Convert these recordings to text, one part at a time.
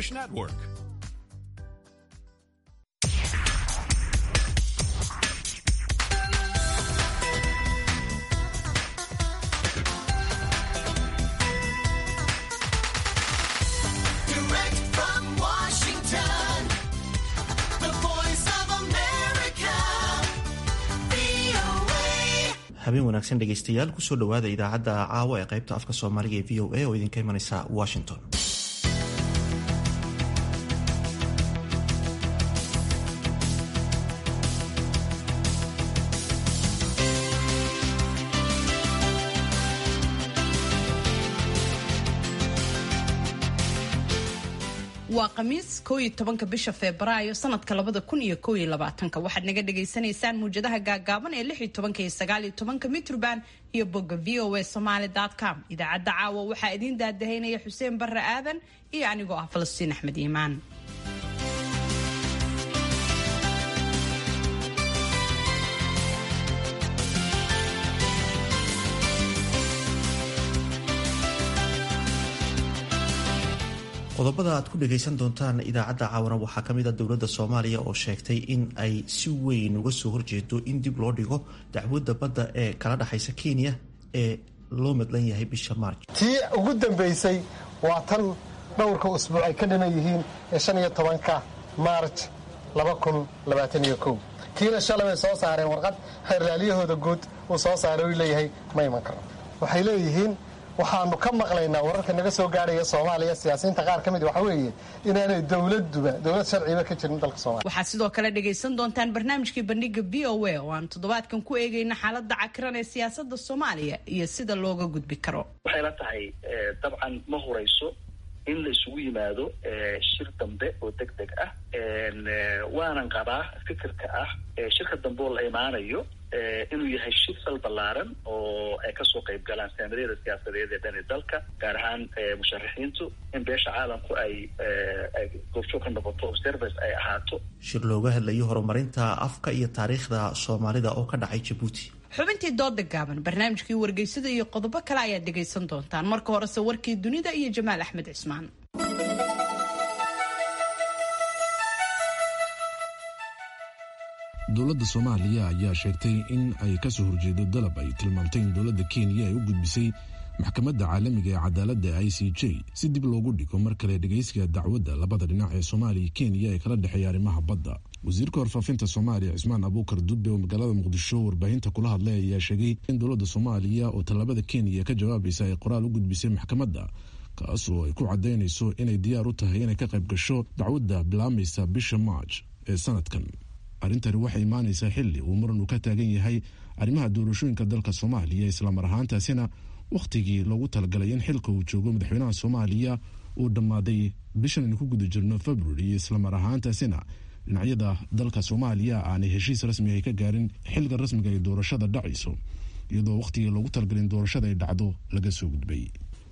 Jewish Network. Direct from Washington, the voice of America, VOA. habeen wanaagsan dhegaystayaal kusoo dhowaada idaacadda caawa ee qaybta afka soomaaliga ee v o a oo idinka imanaysa washington waa khamiis koo iyo tobanka bisha febraayo sanadka labada kun iyo koo iyo labaatanka waxaad naga dhagaysanaysaan muwjadaha gaagaaban ee lix iyo tobanka iyo sagaal iyo tobanka mitroband iyo bogga v o a somaly com idaacadda caawa waxaa idiin daadahaynaya xuseen barre aadan iyo anigoo ah falastiin axmed iimaan qodobada aad ku dhagaysan doontaan idaacadda caawana waxaa ka mid a dowladda soomaaliya oo sheegtay in ay si weyn uga soo horjeedo in dib loo dhigo dacwadda badda ee kala dhexaysa kenya ee loo madlan yahay bisha maarj tii ugu dambaysay waa tan dhowrka usbuuc ay ka dhiman yihiin ee shan iyo tobanka maarj laba kun labaatan iyo kow kiina shalay bay soo saareen warqad xeerlaalyahooda guud uu soo saaray uu leeyahay ma iman karo waxay leeyihiin waxaanu ka maqlaynaa wararka naga soo gaarhaya soomaaliya siyaasiyiinta qaar ka mid waxa weeye inaanay dowladuba dowlad sharciba ka jirin dalka soomaaliya waxaad sidoo kale dhagaysan doontaan barnaamijkii bandhiga v o a oo aan toddobaadkan ku eegayna xaalada cakiran ee siyaasada soomaaliya iyo sida looga gudbi karo waxay la tahay eh, dabcan ma hurayso in la isugu yimaado eh, shir dambe oo deg deg ah En, eh, waanan qabaa fikirka ah eh, shirka dambe oo la imaanayo eh, inuu yahay shir sal ballaaran oo ay kasoo qayb galaan saamaryada siyaasadeed ee dhan ee dalka gaar ahaan eh, musharaxiintu in beesha caalamku ay eh, ay goobjoog ka noqoto observers ay ahaato shir looga hadlayo horumarinta afka iyo taariikhda soomaalida oo ka dhacay jabuuti xubintii dooda gaaban barnaamijkii wargeysada iyo qodobo kale ayaad dhagaysan doontaan marka horese warkii dunida iyo jamaal axmed cismaan dowladda soomaaliya ayaa sheegtay in ay ka soo horjeedo dalab ay tilmaamtay in dowladda kenya ay u gudbisay maxkamadda caalamiga ee cadaaladda i c j si dib loogu dhigo mar kale dhegaysiga dacwadda labada dhinac ee soomaaliya iyo kenya ee kala dhexeeya arrimaha badda wasiirka warfaafinta soomaaliya cismaan abuukar dudbe oo magaalada muqdisho warbaahinta kula hadlay ayaa sheegay in dowladda soomaaliya oo tallaabada kenya ka jawaabaysa ay qoraal u gudbisay maxkamadda kaas oo ay ku cadaynayso inay diyaar u tahay inay ka qayb gasho dacwadda bilaamaysa bisha marj ee sanadkan arrintani waxay imaanaysaa xilli uu muran uu ka taagan yahay arrimaha doorashooyinka dalka soomaaliya islamar ahaantaasina wakhtigii loogu talagalay in xilka uu joogo madaxweynaha soomaaliya uu dhammaaday bishan aynu ku guda jirno february islamar ahaantaasina dhinacyada dalka soomaaliya aanay heshiis rasmi ay ka gaarin xilka rasmiga ay doorashada dhacayso iyadoo wakhtigii loogu talagalay in doorashada ay dhacdo laga soo gudbay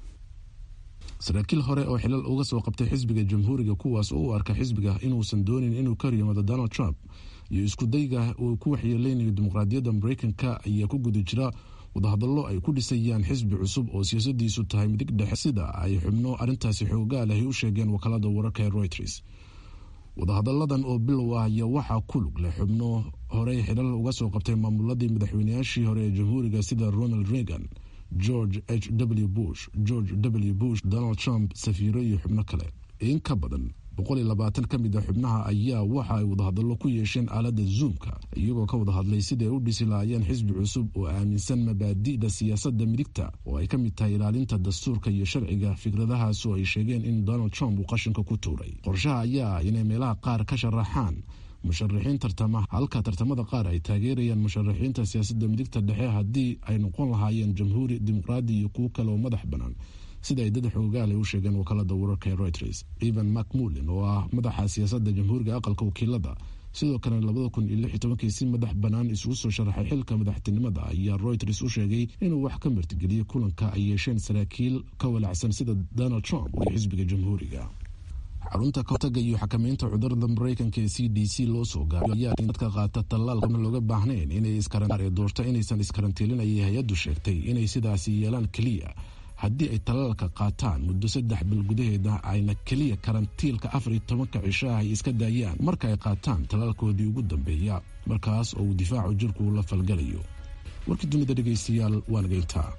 saraakiil hore oo xilal uga soo qabtay xisbiga jamhuuriga kuwaas oo u arka xisbiga inuusan doonin inuu ka riyamado donald trump iyo iskudayga uu ku waxyeeleynayo dimuqraadiyadda mareykanka ayaa ku guda jira wadahadallo ay ku dhisayaan xisbi cusub oo siyaasadiisu tahay midig dhexe sida ay xubno arrintaasi xoogaal ahy u sheegeen wakaalada wararka ee reuters wadahadalladan oo bilow ah ayaa waxaa ku lug leh xubno horey xilal uga soo qabtay maamuladii madaxweynayaashii hore ee jamhuuriga sida ronald reagan george h w bush george w bush donald trump safiiro iyo xubno kale in ka badan boqol iyo labaatan ka mid a xubnaha ayaa waxa ay wadahadallo ku yeesheen aaladda zoomka iyagoo ka wada hadlay sidai ay u dhisi lahaayeen xisbi cusub oo aaminsan mabaadi'da siyaasadda midigta oo ay ka mid tahay ilaalinta dastuurka iyo sharciga fikradahaas oo ay sheegeen in donald trump uu qashinka ku tuuray qorshaha ayaa ah inay meelaha qaar ka sharaxaan musharaxiin tartama halka tartamada qaar ay taageerayaan musharaxiinta siyaasadda midigta dhexe haddii ay noqon lahaayeen jamhuuri dimuqraadi iyo kuwo kale oo madax bannaan sida ay dad xoogaal ay u sheegeen wakaalada wararka ee reuters evan macmulin oo ah madaxa siyaasadda jamhuuriga aqalka wakiilada sidoo kale labada kun iyo lix iyo tobankii si madax bannaan isugu soo sharaxay xilka madaxtinimada ayaa reuters u sheegay inuu wax ka martigeliyey kulanka ay yeesheen saraakiil ka walacsan sida donald trump iyo xisbiga jamhuuriga xarunta kahortaga iyo xakamaynta cudurada mareykanka ee c d c loo soo gaaray ayaa in dadka qaata tallaalkana looga baahnayn inay iskaran doorto inaysan iskarantiilin ayay hay-addu sheegtay inay sidaasi yeelaan keliya haddii ay talaalka qaataan muddo saddex bil gudaheeda ayna keliya karantiilka afar iyo tobanka cisho ah ay iska daayaan marka ay qaataan talaalkoodii ugu dambeeya markaas oo uu difaacu jirku la falgalayo warkii dunida dhegaystayaal waa nageyntaa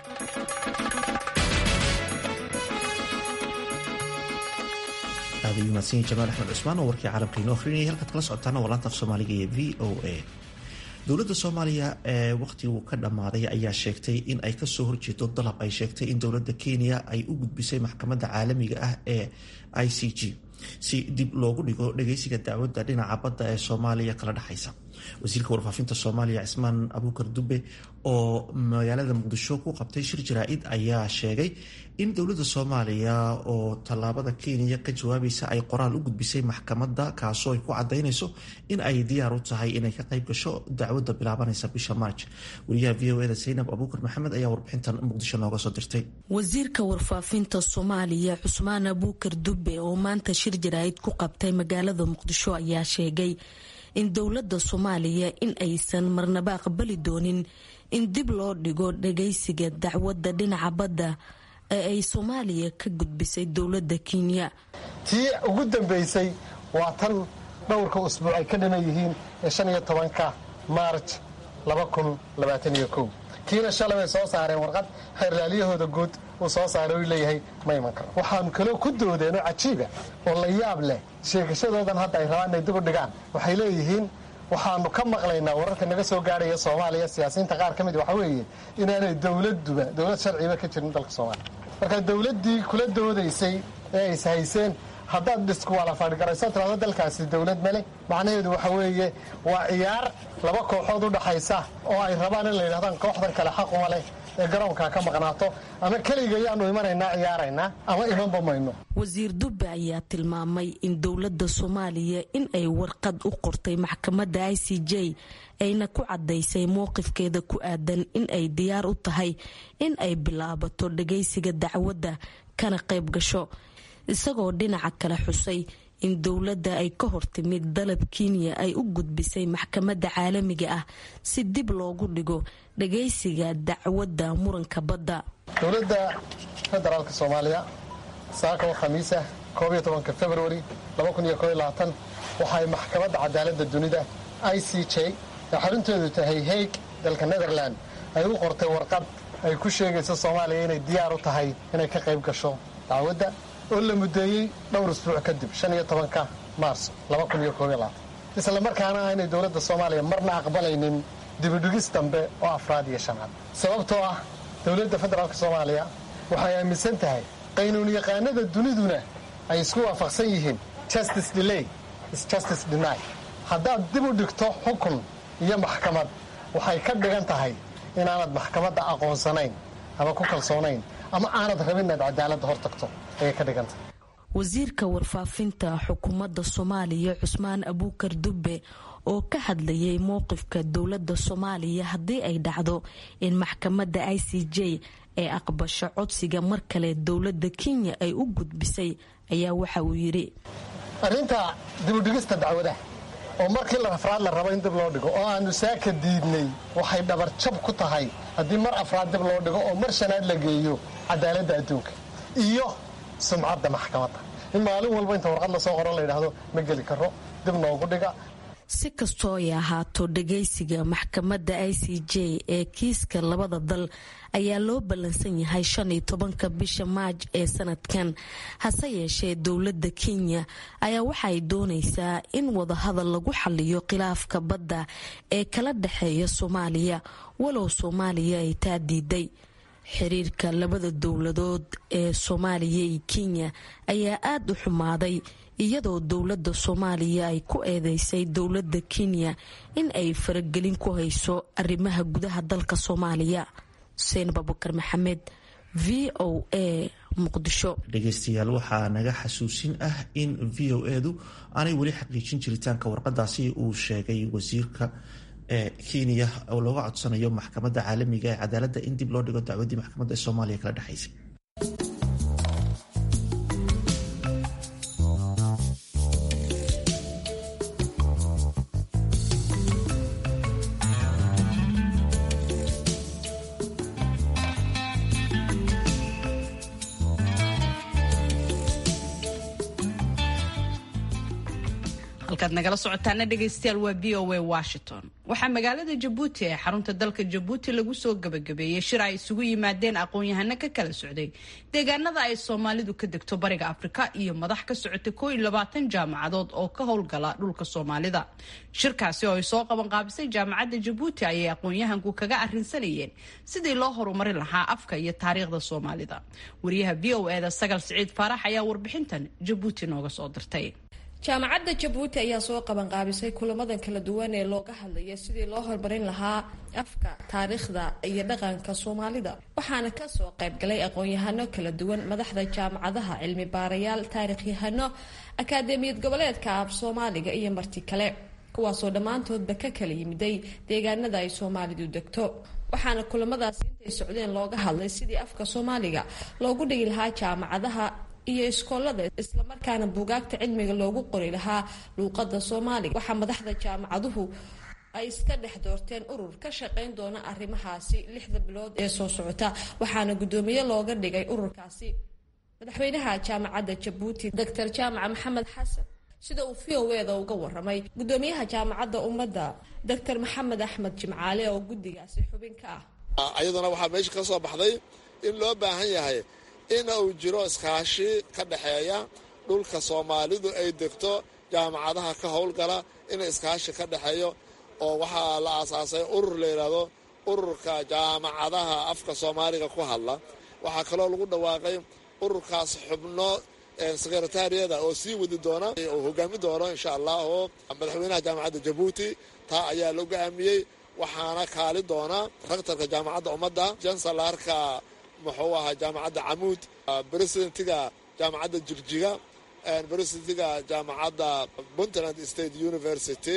aad ayuu mahadsan yahay jamaal axmed cusmaan oo warkii caalamka inoo akhrinayay halkaad kala socotaana waa laanta af soomaaliga ee v o a dowladda soomaaliya ee wakhtiguu ka dhammaaday ayaa sheegtay in ay kasoo horjeedo dalab ay sheegtay in dowladda kenya ay u gudbisay maxkamadda caalamiga ah ee i c g si dib loogu dhigo dhageysiga dacwadda dhinaca badda ee soomaaliya kala dhexaysa wasiirka warfaafinta soomaaliya cismaan abuukar dube oo magaalada muqdisho ku qabtay shir jaraa-id ayaa sheegay in dowladda soomaaliya oo tallaabada kenya ka jawaabaysa ay qoraal u gudbisay maxkamadda kaasoo ay ku cadaynayso in ay diyaar u tahay inay ka qayb gasho dacwadda bilaabanaysa bisha maarj wariyaha v o eda saynab abuukar maxamed ayaa warbixintan muqdisho nooga soo dirtay wasiirka warfaafinta soomaaliya cusmaan abuukar dube oo maanta shir jaraa-id ku qabtay magaalada muqdisho ayaa sheegay in dowladda soomaaliya in aysan marnaba aqbali doonin in dib loo dhigo dhageysiga dacwadda dhinaca badda ee ay soomaaliya ka gudbisay dowladda kenya tii ugu dambaysay waa tan dhowrka usbuuc ay ka dhiman yihiin ee shan iyo tobanka maarj laba kun labaatan iyo kow kiina shalay bay soo saareen warqad xeerlaalyahooda guud uu soo saaray u leeyahay ma iman karo waxaanu kaloo ku doodeen oo cajiiba oo la yaab leh sheegashadoodan hadda ay rabaan inay dib u dhigaan waxay leeyihiin waxaanu ka maqlaynaa wararka naga soo gaarhaya soomaaliya siyaasiyiinta qaar ka mid waxa weeye inaanay dowladuba dowlad sharciba ka jirin dalka soomaaliya marka dowladdii kula doodaysay ee ay ishayseen haddaad diskuwalafaadhgarayso tirado dalkaasi dowlad male macnaheedu waxa weeye waa ciyaar laba kooxood u dhaxaysa oo ay rabaan in la yidhahdaan kooxdan kale xaquma leh ee garoonka ka maqnaato ama keliga ayaanu imanaynaa ciyaaraynaa ama imanba mayno wasiir dube ayaa tilmaamay in dowladda soomaaliya in ay warqad u qortay maxkamadda i c j ayna ku cadaysay mowqifkeeda ku aadan in ay diyaar u tahay in ay bilaabato dhagaysiga dacwadda kana qayb gasho isagoo dhinaca kale xusay in dowladda ay ka hortimid dalab kenya ay u gudbisay maxkamadda caalamiga ah si dib loogu dhigo dhagaysiga dacwadda muranka badda dowladda federaalka soomaaliya saaka oo khamiisa koob iyo tobanka februari laba kun iyo koob iyo labaatan waxaay maxkamadda cadaaladda dunida i c j ee xarunteedu tahay haig dalka netherland ay u qortay warqad ay ku sheegayso soomaaliya inay diyaar u tahay inay ka qayb gasho dacwadda oo la mudeeyey dhowr usbuuc kadib shan iyo tobanka maarso laba kun iyo koob iyo labaatan isla markaana aanay dowladda soomaaliya marna aqbalaynin dibidhigis dambe oo afraad iyo shanaad sababtoo ah dowladda federaalka soomaaliya waxay aaminsan tahay qaynuunyaqaanada duniduna ay isku waafaqsan yihiin justice delay is justice deny haddaad dib u dhigto xukun iyo maxkamad waxay ka dhigan tahay inaanad maxkamadda aqoonsanayn ama ku kalsoonayn ama aanad rabin inaad cadaaladda hor tagto ayay ka dhigan tahay wasiirka warfaafinta xukuumadda soomaaliya cusmaan abuukar dube oo ka hadlayay mowqifka dowladda soomaaliya haddii ay dhacdo in maxkamadda i c j ay aqbasho codsiga mar kale dowladda kenya ay u gudbisay ayaa waxa uu yidhi arrinta dibudhigista dacwadaha oo markii afraad la rabo in dib loo dhigo oo aanu saaka diidnay waxay dhabarjab ku tahay haddii mar afraad dib loo dhigo oo mar shanaad la geeyo cadaaladda adduunka iyo sumcadda maxkamadda in maalin walba inta warqad lasoo qoro la yidhaahdo ma geli karo dib noogu dhiga si kastoo ay ahaato dhagaysiga maxkamadda i c j ee kiiska labada dal ayaa loo ballansan yahay shan iyo tobanka bisha maaj ee sanadkan hase yeeshee dowladda kenya ayaa waxaay doonaysaa in wadahadal lagu xaliyo khilaafka badda ee kala dhexeeya soomaaliya walow soomaaliya ay taa diiday xiriirka labada dowladood ee soomaaliya iyo kenya ayaa aada u xumaaday iyadoo dowladda soomaaliya ay ku eedeysay dowladda kenya in ay faragelin ku hayso arrimaha gudaha dalka soomaaliya xuseen babukar maxamed v o a muqdisho dhegeystayaal waxaa naga xasuusin ah in v o edu aanay weli xaqiijin jiritaanka warqadaasi uu sheegay wasiirka ee kenya oo looga codsanayo maxkamadda caalamiga ee cadaaladda in dib loo dhigo dacwaddii maxkamadda ee soomaaliya kala dhexaysay halkaad nagala socotaana dhegaystayaal waa v o a washington waxaa magaalada jabuuti ee xarunta dalka jabuuti lagu soo gabagabeeyey shir ay isugu yimaadeen aqoon-yahano ka kala socday deegaanada ay soomaalidu ka degto bariga afrika iyo madax ka socota koo iyo labaatan jaamacadood oo ka howlgala dhulka soomaalida shirkaasi oo ay soo qabanqaabisay jaamacadda jabuuti ayay aqoon-yahanku kaga arrinsanayeen sidii loo horumarin lahaa afka iyo taariikhda soomaalida wariyaha v o eda sagal siciid faarax ayaa warbixintan jabuuti nooga soo dirtay jaamacadda jabuuti ayaa soo qabanqaabisay kulamadan kala duwan ee looga hadlaya sidii loo horumarin lahaa afka taariikhda iyo dhaqanka soomaalida waxaana kasoo qaybgalay aqoon-yahano kala duwan madaxda jaamacadaha cilmi baarayaal taariikhyahano akaademiyad goboleedka af soomaaliga iyo marti kale kuwaasoo dhammaantoodba ka kala yimiday deegaanada ay soomaalidu degto waxaana kulamadaasi intay socdeen looga hadlay sidii afka soomaaliga loogu dhigi lahaa jaamacadaha iyo iskoolada islamarkaana buugaagta cilmiga loogu qori lahaa luuqada soomaaliga waxaa madaxda jaamacaduhu ay iska dhex doorteen urur ka shaqayn doona arrimahaasi lixda bilood ee soo socota waxaana guddoomiye looga dhigay ururkaasi madaxweynaha jaamacadda jabuuti doctor jaamaca maxamed xasan sida uu v o eda uga waramay guddoomiyaha jaamacadda ummadda doctor maxamed axmed jimcaale oo guddigaasi xubin ka ah ayaduna waxaa meesha ka soo baxday in loo baahan yahay in uu jiro iskaashi ka dhexeeya dhulka soomaalidu ay degto jaamacadaha ka howlgala in iskaashi ka dhexeeyo oo waxaa la aasaasay urur la yidhaahdo ururka jaamacadaha afka soomaaliga ku hadla waxaa kaloo lagu dhawaaqay ururkaas xubno sekretariyada oo sii wadi doona oo hogaami doono insha allah oo madaxweynaha jaamacadda jabuuti taa ayaa la go'aamiyey waxaana kaali doona raktarka jaamacadda ummadda jansalarka muxuu ahaa jaamacadda camuud presidentiga jaamacadda jigjiga presidentiga jaamacadda puntland state university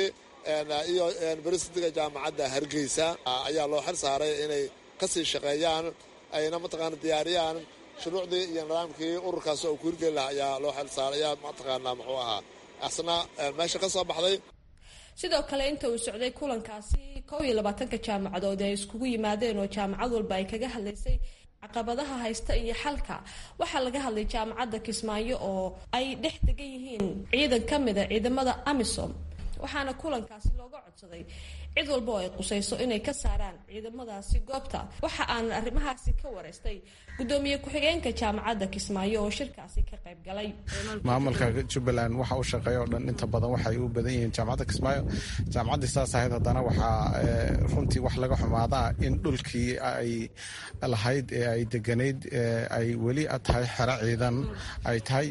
iyo presidentiga jaamacadda hargeysa ayaa loo xil saaray inay kasii shaqeeyaan ayna mataqaana diyaariyaan shuruucdii iyo nidaamkii ururkaas oo ku hirgeli laha ayaa loo xil saaray ayaa mataqaanaa muxuu ahaa asna meesha ka soo baxday sidoo kale inta uu socday kulankaasi kow iyo labaatanka jaamacadood ay iskugu yimaadeen oo jaamacad walba ay kaga hadlaysay caqabadaha haysta iyo xalka waxaa laga hadlay jaamacadda kismaayo oo ay dhex degan yihiin ciidan ka mida ciidamada amisom waxaana kulankaasi looga codsaday cid walba oo ay qusayso inay ka saaraan ciidamadaasi goobta waxa aan arrimahaasi ka wareystay gudoomiye ku-xigeenka jaamacadda kismaayo oo shirkaasi ka qayb galay maamulka jubbaland waxa uu shaqeeya oo dhan inta badan waxay u badan yihiin jaamacadda kismaayo jaamacaddii saas ahayd haddana waxaa runtii wax laga xumaadaa in dhulkii ay lahayd ee ay deganayd ay weli tahay xero ciidan ay tahay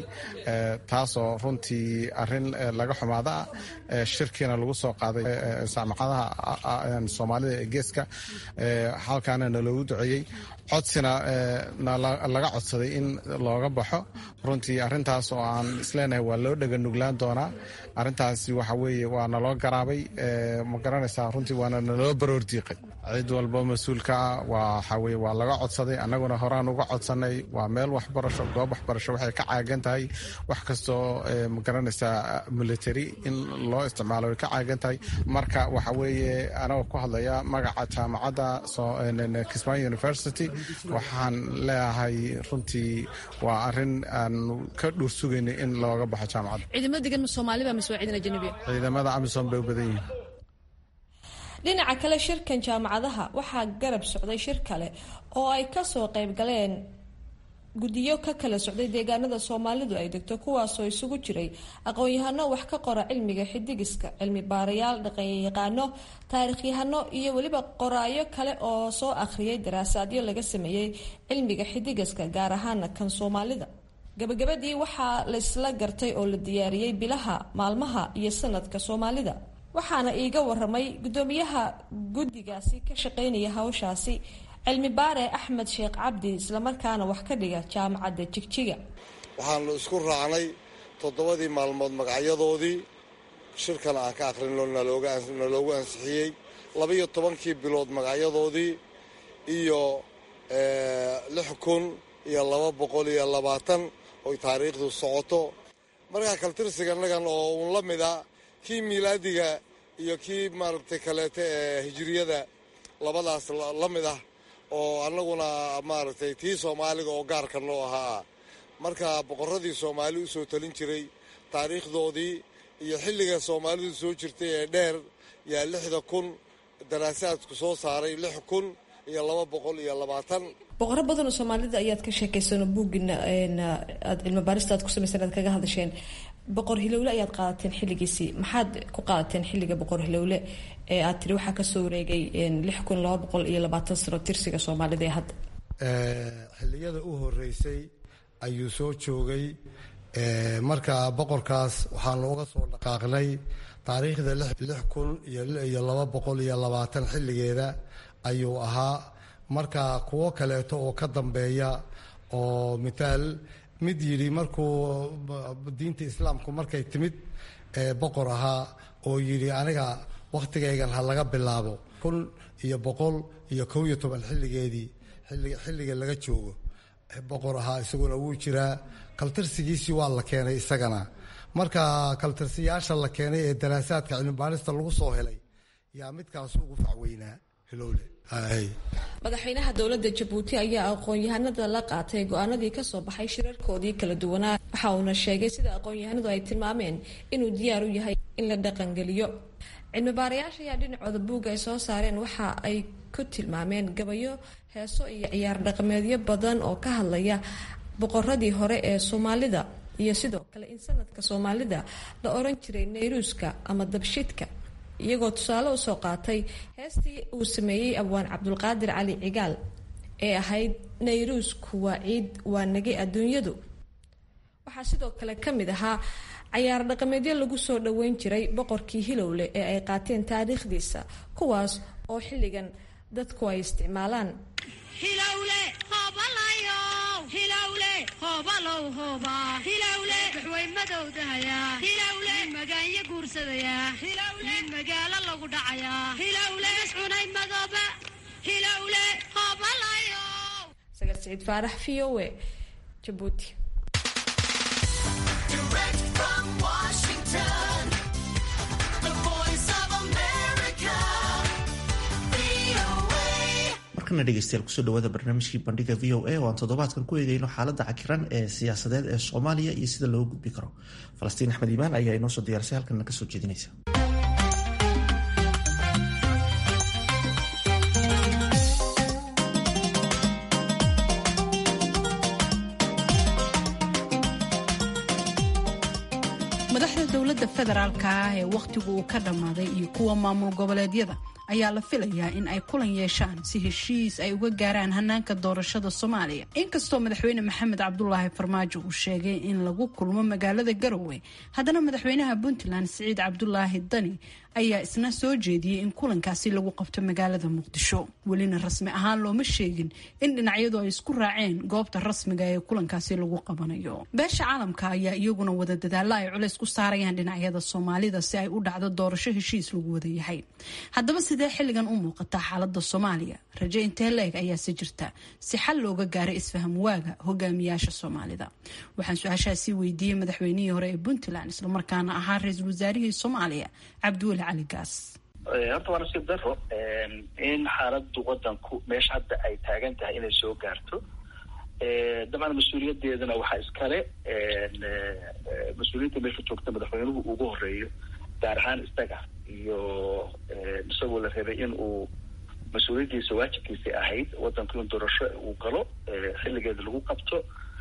taasoo runtii arin laga xumaada shirkiina lagu soo qaaday jaamacadaha soomaalida ee geeska halkaana naloogu duceeyey codsina laga codsaday in looga baxo runtii arintaas oo aan isleenahay waa loo dhega nuglaan doonaa arintaasi waxa weeye waa naloo garaabay ma garanaysaa runtii waana naloo baroordiiqay cid walba mas-uulka ah waxaweye waa laga codsaday annaguna horaan uga codsanay waa meel waxbarasho goob waxbarasho waxay ka caagan tahay wax kastoo ma garanaysaa military in loo isticmaalo way ka caagan tahay marka waxa weeye anagoo ku hadlaya magaca jaamacadda kismaayo university waxaan leeyahay runtii waa arin aan ka dhuur sugaynay in looga baxo jaamacadda ciidamada degan soomaaliba mise waa ciidan ajanabiya ciidamada amisom bay u badan yihiin dhinaca kale shirkan jaamacadaha waxaa garab socday shir kale oo ay kasoo qayb galeen guddiyo ka kala socday deegaanada soomaalidu ay degto kuwaasoo isugu jiray aqoon-yahano wax ka qora cilmiga xidigiska cilmi baarayaal dhaqanyaqaano taariikhyahano iyo weliba qoraayo kale oo soo akhriyay daraasaadyo laga sameeyey cilmiga xidigiska gaar ahaana kan soomaalida gabagabadii waxaa laysla gartay oo la diyaariyey bilaha maalmaha iyo sanadka soomaalida waxaana iiga waramay gudoomiyaha guddigaasi ka shaqeynaya hawshaasi cilmi baare axmed sheekh cabdi islamarkaana wax ka dhiga jaamacadda jigjiga waxaanu isku raacnay toddobadii maalmood magacyadoodii shirkan aan ka akhrinno naloogu ansixiyey labaiyo tobankii bilood magacyadoodii iyo lix kun iyo laba boqol iyo labaatan oy taariikhdu socoto markaa kaltirsiganagan oo uun la mid a kii miilaadiga iyo kii maaragtay kaleete ee hijiriyada labadaas la mid ah oo annaguna maaragtay tii soomaaliga oo gaarka noo ahaa marka boqorradii soomaali u soo talin jiray taariikhdoodii iyo xilliga soomaalidu soo jirtay ee dheer yaa lixda kun daraasaadku soo saaray lix kun iyo laba boqol iyo labaatan boqoro badan oo soomaalida ayaad ka sheekaysano buugina aad cilmi baarista aad ku samayseen aad kaga hadasheen boqor hilowle ayaad qaadateen xilligiisii maxaad ku qaadateen xilliga boqor hilowle ee aad tiri waxaa kasoo wareegay lix kun laba boqol iyo labaatan sano tirsiga soomaalida ee hadda xilliyada u horeysay ayuu soo joogay marka boqorkaas waxaanu uga soo dhaqaaqnay taariikhda lix kun iyo laba boqol iyo labaatan xilligeeda ayuu ahaa marka kuwo kaleeto oo ka dambeeya oo mitaal mid yidhi markuu diinta islaamku markay timid boqor ahaa oo yidhi aniga wakhtigaygan ha laga bilaabo kun iyo boqol iyo kow iyo toban xilligeedii xilliga laga joogo boqor ahaa isaguna wuu jiraa kaltirsigiisii waa la keenay isagana marka kaltirsiyaasha la keenay ee daraasaadka cilmibaarista lagu soo helay yaa midkaas ugu facweynaa hilowle madaxweynaha dowladda jabuuti ayaa aqoon-yahanada la qaatay go-aanadii kasoo baxay shirarkoodii kala duwanaa waxa uuna sheegay sida aqoon-yahanadu ay tilmaameen inuu diyaar u yahay in la dhaqangeliyo cilmibaarayaasha ayaa dhinacooda buugga ay soo saareen waxa ay ku tilmaameen gabayo heeso iyo ciyaar dhaqameedyo badan oo ka hadlaya boqoradii hore ee soomaalida iyo sidoo kale in sanadka soomaalida la oran jiray nayruuska ama dabshidka iyagoo tusaale usoo qaatay heestii uu sameeyey abwaan cabdulqaadir cali cigaal ee ahayd nayruusku waa ciid waa nagay adduunyadu waxaa sidoo kale ka mid ahaa cayaar dhaqameedyo lagu soo dhoweyn jiray boqorkii hilowle ee ay qaateen taariikhdiisa kuwaas oo xilligan dadku ay isticmaalaan magaanya guursadaya nin magaalo lagu dhacaya cunay madooba hilowle hoobalayo sagal siciid faarax v o e jabuuti Direct from Washington, the voice of America, VOA. markana dhegeystayaal kusoo dhawaada barnaamijkii bandhiga v o a oo aan toddobaadkan ku eegayno xaaladda cakiran ee siyaasadeed ee soomaaliya iyo sida loo gudbi karo falastiin axmed iimaan ayaa inoo soo diyaarsay halkanna kasoo jeedinaysa madaxda dowladda federaalka ah ee wakhtigu uu ka dhammaaday iyo kuwa maamul goboleedyada ayaa la filayaa in ay kulan yeeshaan si heshiis ay uga gaaraan hanaanka doorashada soomaaliya inkastoo madaxweyne maxamed cabdulaahi farmaajo uu sheegay in lagu kulmo magaalada garowe haddana madaxweynaha puntland siciid cabdulaahi dani ayaa isna soo jeediyey in kulankaasi lagu qabto magaalada muqdisho welina rasmi ahaan looma sheegin in dhinacyadu ay isku raaceen goobta rasmiga ee kulankaasi lagu qabanayo beesha caalamka ayaa iyaguna wada dadaalla ay culays ku saarayaan dhinacyada soomaalida si ay u dhacdo doorasho heshiis lagu wada yahay haddaba sidee xilligan u muuqataa xaalada soomaaliya raje intee leeg ayaase jirta si xal looga gaaray isfaham waaga hogaamiyaasha soomaalida waxaan su-aashaasi weydiiyey madaxweynihii hore ee puntland islamarkaana ahaa ra-iisul wasaarihii soomaaliya cabdiweli cali gaas horta waa nasiib daro in xaaladu wadanku meesha hadda ay taagan tahay inay soo gaarto dabcan mas-uuliyadeedana waxaa iskale mas-uuliyiinta meesha joogta madaxweynuhu ugu horeeyo gaar ahaan isaga iyo isagoo la rabay in uu mas-uuliyaddiisa waajibkiisa ahayd wadanku in doorasho uu galo xilligeeda lagu qabto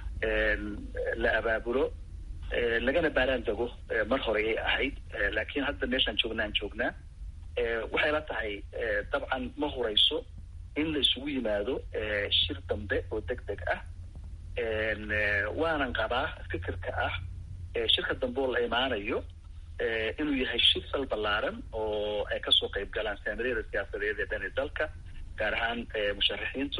la abaabulo lagana baaraan dego mar hore ay ahayd laakiin hadda meeshaan joognaan joognaa waxay la tahay dabcan ma horeyso in la isugu yimaado shir dambe oo deg deg ah waanan qabaa fikirka ah shirka dambe oo la imaanayo inuu yahay shir sal ballaaran oo ay kasoo qayb galaan saamiyada siyaasadeed ee dhan ee dalka gaar ahaan musharaxiintu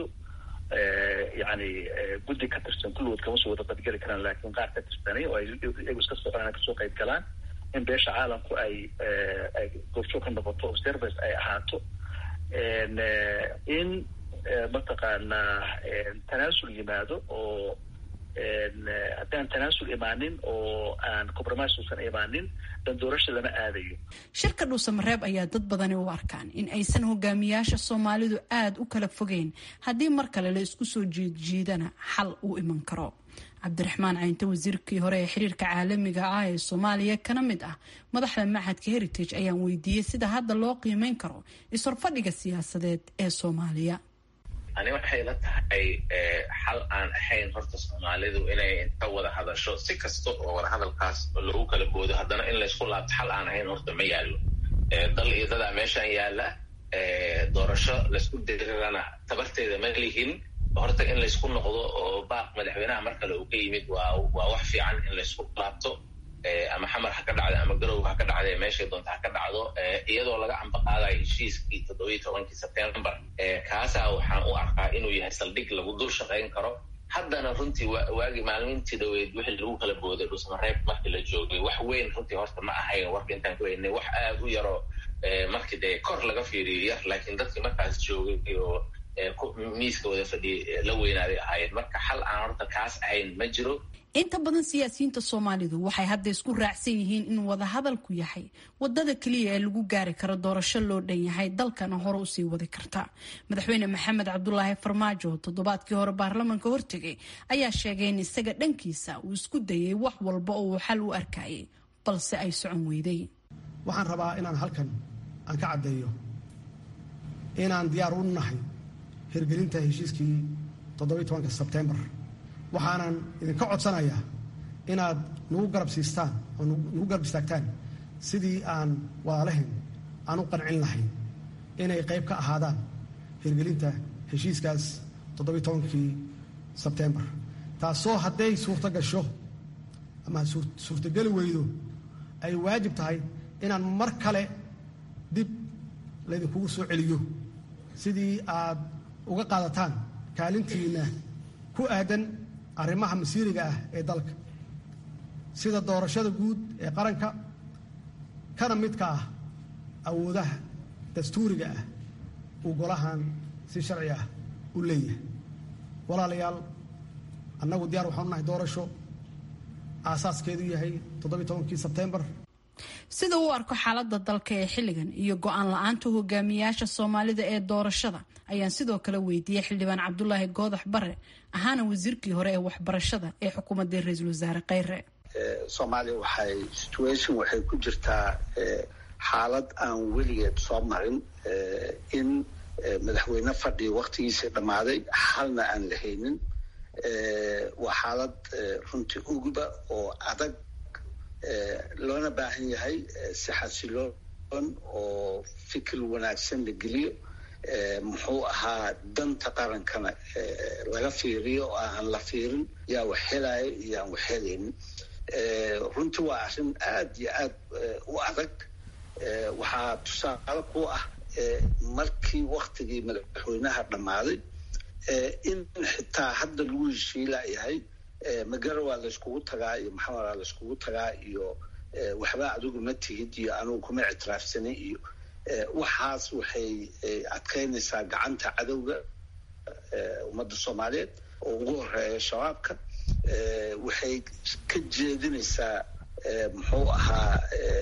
yani guddi ka tirsan kulligood kama soo wada qadgeli karaan laakiin qaar ka tirsanay oo ay iyagu iska socdaan ay kasoo qayb galaan in beesha caalamku ay ay goobjoog ka noqoto observers ay ahaato in mataqaanaa tanaasul yimaado oo haddaan tanaasul imaanin oo aan compromise uusan imaanin dan doorasha lama aadayo shirka dhuusamareeb ayaa dad badani u arkaan in aysan hogaamiyaasha soomaalidu aada u kala fogeyn haddii mar kale la isku soo jiidjiidana xal uu iman karo cabdiraxmaan caynte wasiirkii hore ee xiriirka caalamiga ah ee soomaaliya kana mid ah madaxda machadka heritage ayaan weydiiyey sida hadda loo qiimeyn karo is-horfadhiga siyaasadeed ee soomaaliya ani waxay la tahay xal aan ahayn horta soomaalidu inay inta wada hadasho si kasta oo wada hadalkaas lagu kala boodo haddana in laysku laabto xal aan ahayn horta ma yaallo dal iyo dadaa meeshaan yaalla doorasho laysku dirirana tabarteeda ma lihin horta in laysku noqdo oo baaq madaxweynaha mar kale uu ka yimid waa waa wax fiican in laysku laabto ama xamar ha ka dhacda ama garow ha ka dhacda meeshay doonta ha ka dhacdo iyadoo laga ambaqaadayo heshiiskii toddobiyi tobankii sebtembar kaasaa waxaan u arkaa inuu yahay saldhig lagu dul shaqayn karo haddana runtii waagi maalmintii dhaweyd wixii lagu kala booday dhusmareeb markii la joogay wax weyn runtii horta ma ahayn warka intaan ku weynay wax aad u yaro markii dee kor laga fiiriyo yar laakiin dadkii markaas joogay oo miiska wada fadhiyay la weynaaday ahaayeen marka xal aan horta kaas ahayn ma jiro inta badan siyaasiyiinta soomaalidu waxay hadda isku raacsan yihiin in wadahadalku yahay wadada keliya ee lagu gaari karo doorasho loo dhan yahay dalkana hore usii wadi karta madaxweyne maxamed cabdulaahi farmaajo toddobaadkii hore baarlamanka hortegay ayaa sheegay in isaga dhankiisa uu isku dayay wax walba oo uu xal u arkayay balse ay socon weyday waxaan rabaa inaan halkan aan ka caddeeyo inaan diyaar u nahay hirgelinta heshiiskii toddobiyi tobanka sebtembar waxaanan idinka codsanayaa inaad nagu garab siistaan oo nagu garab istaagtaan sidii aan walaalahayn aan u qancin lahayn inay qayb ka ahaadaan hirgelinta heshiiskaas toddobiyi tobankii sebtembar taasoo hadday suurto gasho ama suurtogeli weydo ay waajib tahay inaan mar kale dib laydinkugu soo celiyo sidii aad uga qaadataan kaalintiinna ku aadan arrimaha masiiriga ah ee dalka sida doorashada guud ee qaranka kana midka ah awoodaha dastuuriga ah uu golahan si sharci ah u leeyahay walaalayaal annagu diyaar waxaanu nahay doorasho aasaaskeedu yahay toddobiyi tobankii sebtembar sida uu arko xaalada dalka ee xilligan iyo go-aan la-aanta hogaamiyaasha soomaalida ee doorashada ayaan sidoo kale weydiiyey xildhibaan cabdulaahi goodax bare ahaana wasiirkii hore ee waxbarashada ee xukuumadda ra-iisul wasaare kheyre soomaaliya waxay situation waxay ku jirtaa xaalad aan weligeed soo marin in madaxweyne fadhi waktigiisa dhammaaday xalna aan la haynin waa xaalad runtii uguba oo adag loona baahan yahay si xasiloon oo fikir wanaagsan la geliyo muxuu ahaa danta qarankana laga fiiriyo oo aan la fiirin yaa wax helaya iyo aan wax helaynin runtii waa arrin aad iyo aad u adag waxaa tusaale ku ah markii waktigii madaxweynaha dhammaaday in xitaa hadda lagu heshiilayahay magarawaa layskugu tagaa iyo maxamedaa layskugu tagaa iyo waxba adigu ma tihid iyo anugu kuma ictiraafsanay iyo waxaas waxay adkaynaysaa gacanta cadowga ummadda soomaaliyeed oo ugu horeeya shabaabka waxay ka jeedinaysaa muxuu ahaa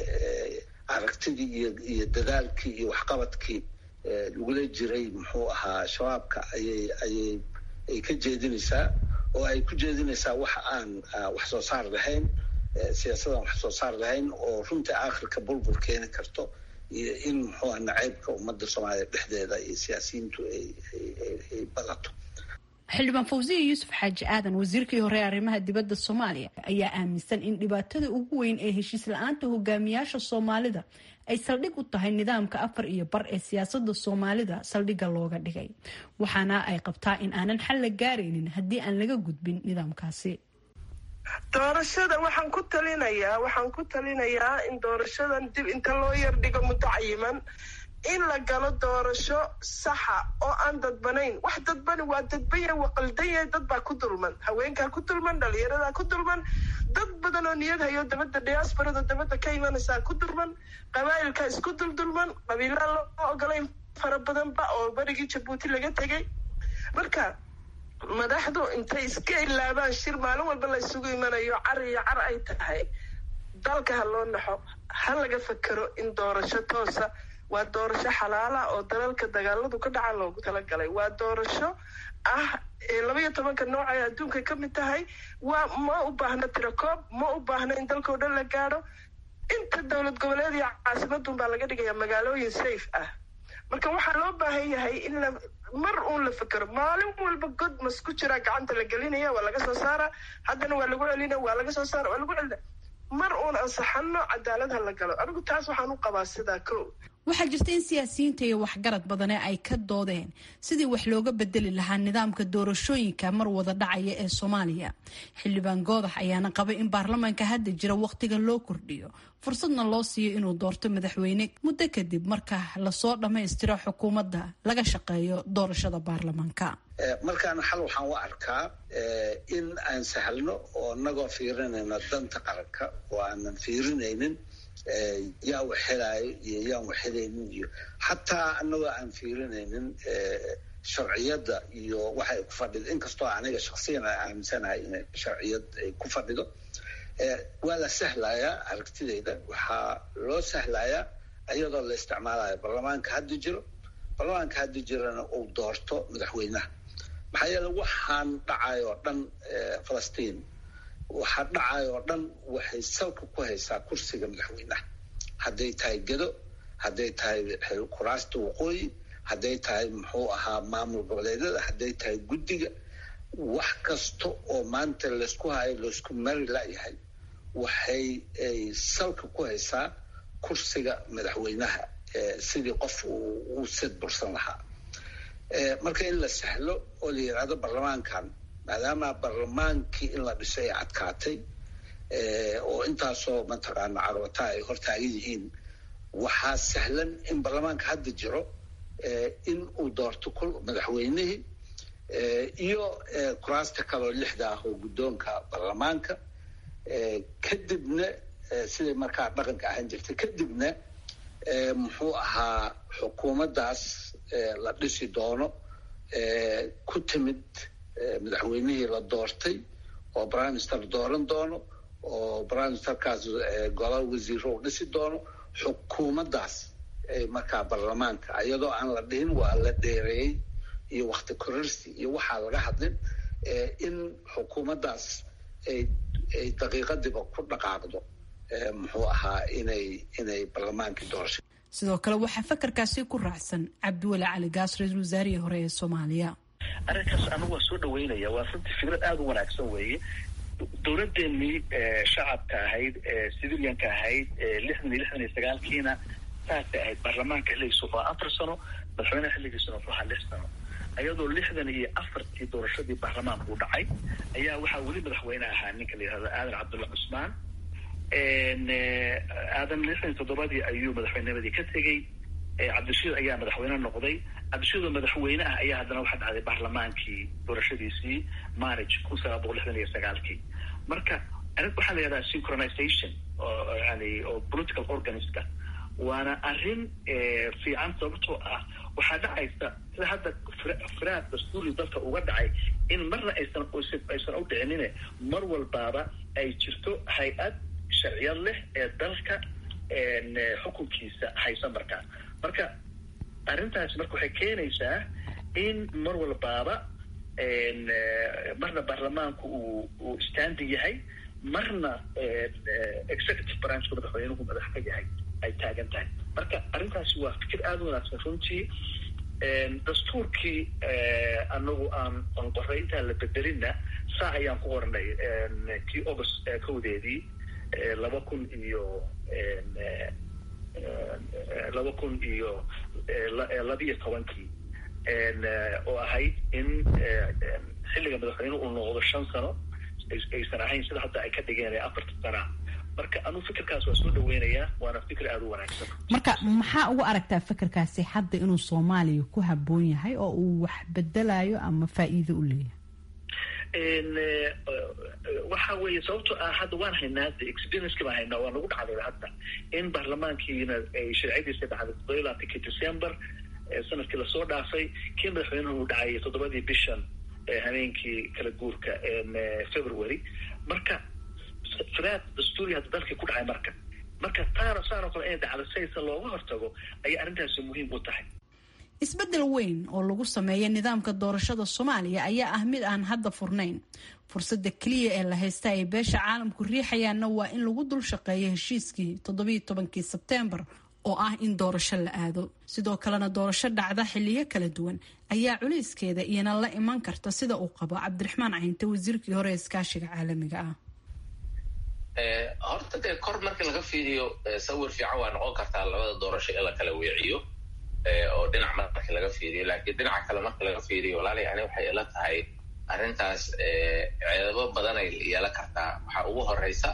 aragtidii iyo iyo dadaalkii iyo waxqabadkii lagula jiray muxuu ahaa shabaabka ayay ayay ay ka jeedinaysaa oo ay ku jeedinaysaa wax aan wax soo saar lahayn siyaasadaan wax soo saar lahayn oo runtii aakhirka bulbul keeni karto iyo in muxuu nacaybka ummadda soomaaliya dhexdeeda iyo siyaasiyiintu ay badato xildhibaan fawsiya yuusuf xaaji aadan wasiirkii hore ee arrimaha dibadda soomaaliya ayaa aaminsan in dhibaatada ugu weyn ee heshiis la-aanta hogaamiyaasha soomaalida ay saldhig u tahay nidaamka afar iyo bar ee siyaasada soomaalida saldhigga looga dhigay waxaana ay qabtaa in aanan xal la gaaraynin haddii aan laga gudbin nidaamkaasi doorashada waxaan ku talinayaa waxaan ku talinayaa in doorashadan dib inta loo yardhigo muddo cayiman in la galo doorasho saxa oo aan dadbanayn wax dadbani waa dadbanya waa qaldanya dad baa ku dulman haweenkaa ku dulman dhalinyaradaa ku dulman dad badan oo niyad hayo dabadda diaasbarada dabadda ka imanaysaa ku dulman qabaa'ilka isku duldulman qabiilaa loo ogolayn fara badanba oo berigii jabuuti laga tegay marka madaxdu intay iska ilaabaan shir maalin walba la isugu imanayo car iyo car ay tahay dalka ha loo naxo ha laga fakero in doorasho toosa waa doorasho xalaala oo dalalka dagaaladu ka dhacaan loogu talagalay waa doorasho ah labaiyo tobanka nooc ay adduunka ka mid tahay waa ma u baahno tirakoob ma u baahno in dalkao dhan la gaadho inta dowlad goboleed iyo caasimadun baa laga dhigayaa magaalooyin safe ah marka waxaa loo baahan yahay in la mar uun la fekero maalin walba god mas ku jiraa gacanta la gelinaya waa laga soo saara haddana waa lagu celina waa laga soo saara waa lagu celina mar uun ansaxano cadaalad ha la galo anigu taas waxaan u qabaa sidaa ko waxaa jirta in siyaasiyiinta iyo waxgarad badane ay ka doodeen sidii wax looga bedeli lahaa nidaamka doorashooyinka mar wada dhacaya ee soomaaliya xildhibaan goodax ayaana qabay in baarlamaanka hadda jira wakhtiga loo kordhiyo fursadna loo siiyo inuu doorto madaxweyne muddo kadib marka lasoo dhammaystiro xukuumadda laga shaqeeyo doorashada baarlamaanka markaana xal waxaan u arkaa in aan sahlno oo inagoo fiirinayno danta qaranka oo aanan fiirinaynin yaa wax helaayo iyo yaan wax helaynin iyo xataa anagoo aan fiirinaynin sharciyadda iyo waxa ay ku fadhido inkastoo aniga shaksiyan a aaminsanahay inay sharciyad ay ku fadhido waa la sahlayaa aragtidayda waxaa loo sahlayaa iyadoo la isticmaalayo baarlamaanka hadda jiro baarlamaanka hadda jirana uu doorto madaxweynaha maxaa yeele waxaan dhacayo oo dhan falastiin waxaa dhacayo oo dhan waxay salka ku haysaa kursiga madaxweynaha hadday tahay gedo hadday tahay kuraasta waqooyi hadday tahay muxuu ahaa maamul goboleedyada hadday tahay guddiga wax kasta oo maanta laysku hayo laysku mari layahay waxay ay salka ku haysaa kursiga madaxweynaha sidii qof uu sid bursan lahaa marka in la sahlo oo la yidhaahdo baarlamaankan maadaama baarlamaankii in la dhisay ay adkaatay oo intaasoo mataqaana carwata ay hortaagan yihiin waxaa sahlan in baarlamaanka hadda jiro in uu doorto kul madaxweynihii iyo kuraasta kaleoo lixda ah oo guddoonka baarlamaanka kadibna siday markaa dhaqanka ahaan jirtay kadibna muxuu ahaa xukuumaddaas la dhisi doono ku timid madaxweynihii la doortay oo prime minister dooran doono oo prime ministerkaas golol wasiiro u dhisi doono xukuumaddaas markaa baarlamaanka iyadoo aan la dhihin waa la dheereeyey iyo wakti kororsi iyo waxaa laga hadlin in xukuumaddaas ay ay daqiiqadiba ku dhaqaaqdo muxuu ahaa inay inay baarlamaankii doorasha sidoo kale waxaa fakarkaasi ku raacsan cabdiweli cali gaas ra-iisul wasaarihii hore ee soomaaliya arrinkaas anigu waa soo dhaweynaya waa runtii fikrad aada u wanaagsan weeye dowladdeennii shacabka ahayd civilianka ahayd lixdan iyo lixdan iyo sagaalkiina saasay ahayd baarlamaanka xilligiisu waa afar sano madaxweynaha xilligiisuna wuxuu ahaa lix sano ayadoo lixdan iyo afartii doorashadii baarlamaanku u dhacay ayaa waxaa weli madaxweyne ahaa ninka la yihahdo aadan cabdulla cusmaan aadan lixdan iyo toddobadii ayuu madaxweynimadii ka tegey cabdishiid ayaa madaxweyne noqday cabdishiid oo madaxweyne ah ayaa haddana waxaa dhacday baarlamaankii doorashadiisii marriage kun sagaal boqol lixdan iyo sagaalkii marka arrin waxaa la yihahdaa synchronization oo yani oo political organiska waana arrin fiican sababtoo ah waxaa dhacaysa sida hadda firaad dastuuri dalka uga dhacay in marna aysan aysan u dhicinine mar walbaaba ay jirto hay-ad sharciyad leh ee dalka xukunkiisa haysa markaa marka arrintaasi marka waxay keenaysaa in mar walbaaba marna baarlamaanku uu uu standi yahay marna executive branchka madaxweynuhu madax ka yahay ay taagan tahay marka arrintaasi waa fikir aada u wanaagsan runtii dastuurkii anagu aan aan qoray intaan la bedelinna saa ayaan ku qornay kii august kowdeedii laba kun iyo laba kun iyo labiyo tobankii oo ahayd in xilliga madaxweyne uu noqdo shan sano aysan ahayn sida hadda ay ka dhigeen afarta sana marka anuu fikirkaas waa soo dhaweynayaa waana fikir aada u wanaagsan marka maxaa ugu aragtaa fikirkaasi hadda inuu soomaaliya ku habboon yahay oo uu wax bedelayo ama faa'iido u leeyahay waxa weeye sababto ah hadda waan haynaa de experienski baan haynaa waa nagu dhacday hadda in baarlamaankiina ay sharciyadiisa dhacday toddoba iyo labaatankii december sanadkii lasoo dhaafay kii madaxweynuhu dhacay toddobadii bishan habeenkii kala guurka february marka firaad dastuuri hadda dalkii ku dhacay marka marka taana saanoo kale inay dhacdo saysa looga hortago ayay arrintaasi muhiim u tahay isbeddel weyn oo lagu sameeya nidaamka doorashada soomaaliya ayaa ah mid aan hadda furnayn fursadda keliya ee la haysta ay beesha caalamku riixayaanna waa in lagu dul shaqeeyo heshiiskii toddobiyo tobankii sebteembar oo ah in doorasho la aado sidoo kalena doorasho dhacda xiliyo kala duwan ayaa culayskeeda iyana la iman karta sida uu qabo cabdiraxmaan caynte wasiirkii hore ee iskaashiga caalamiga ah horta dee kor markii laga fiiriyo sawir fiican waa noqon kartaa labada doorasho in la kala weeciyo oo dhinac markii laga fiiriyo laakiin dhinaca kale marka laga fiiriyo walaali ani waxay ila tahay arrintaas ceedabo badan ay yeelan kartaa waxaa ugu horeysa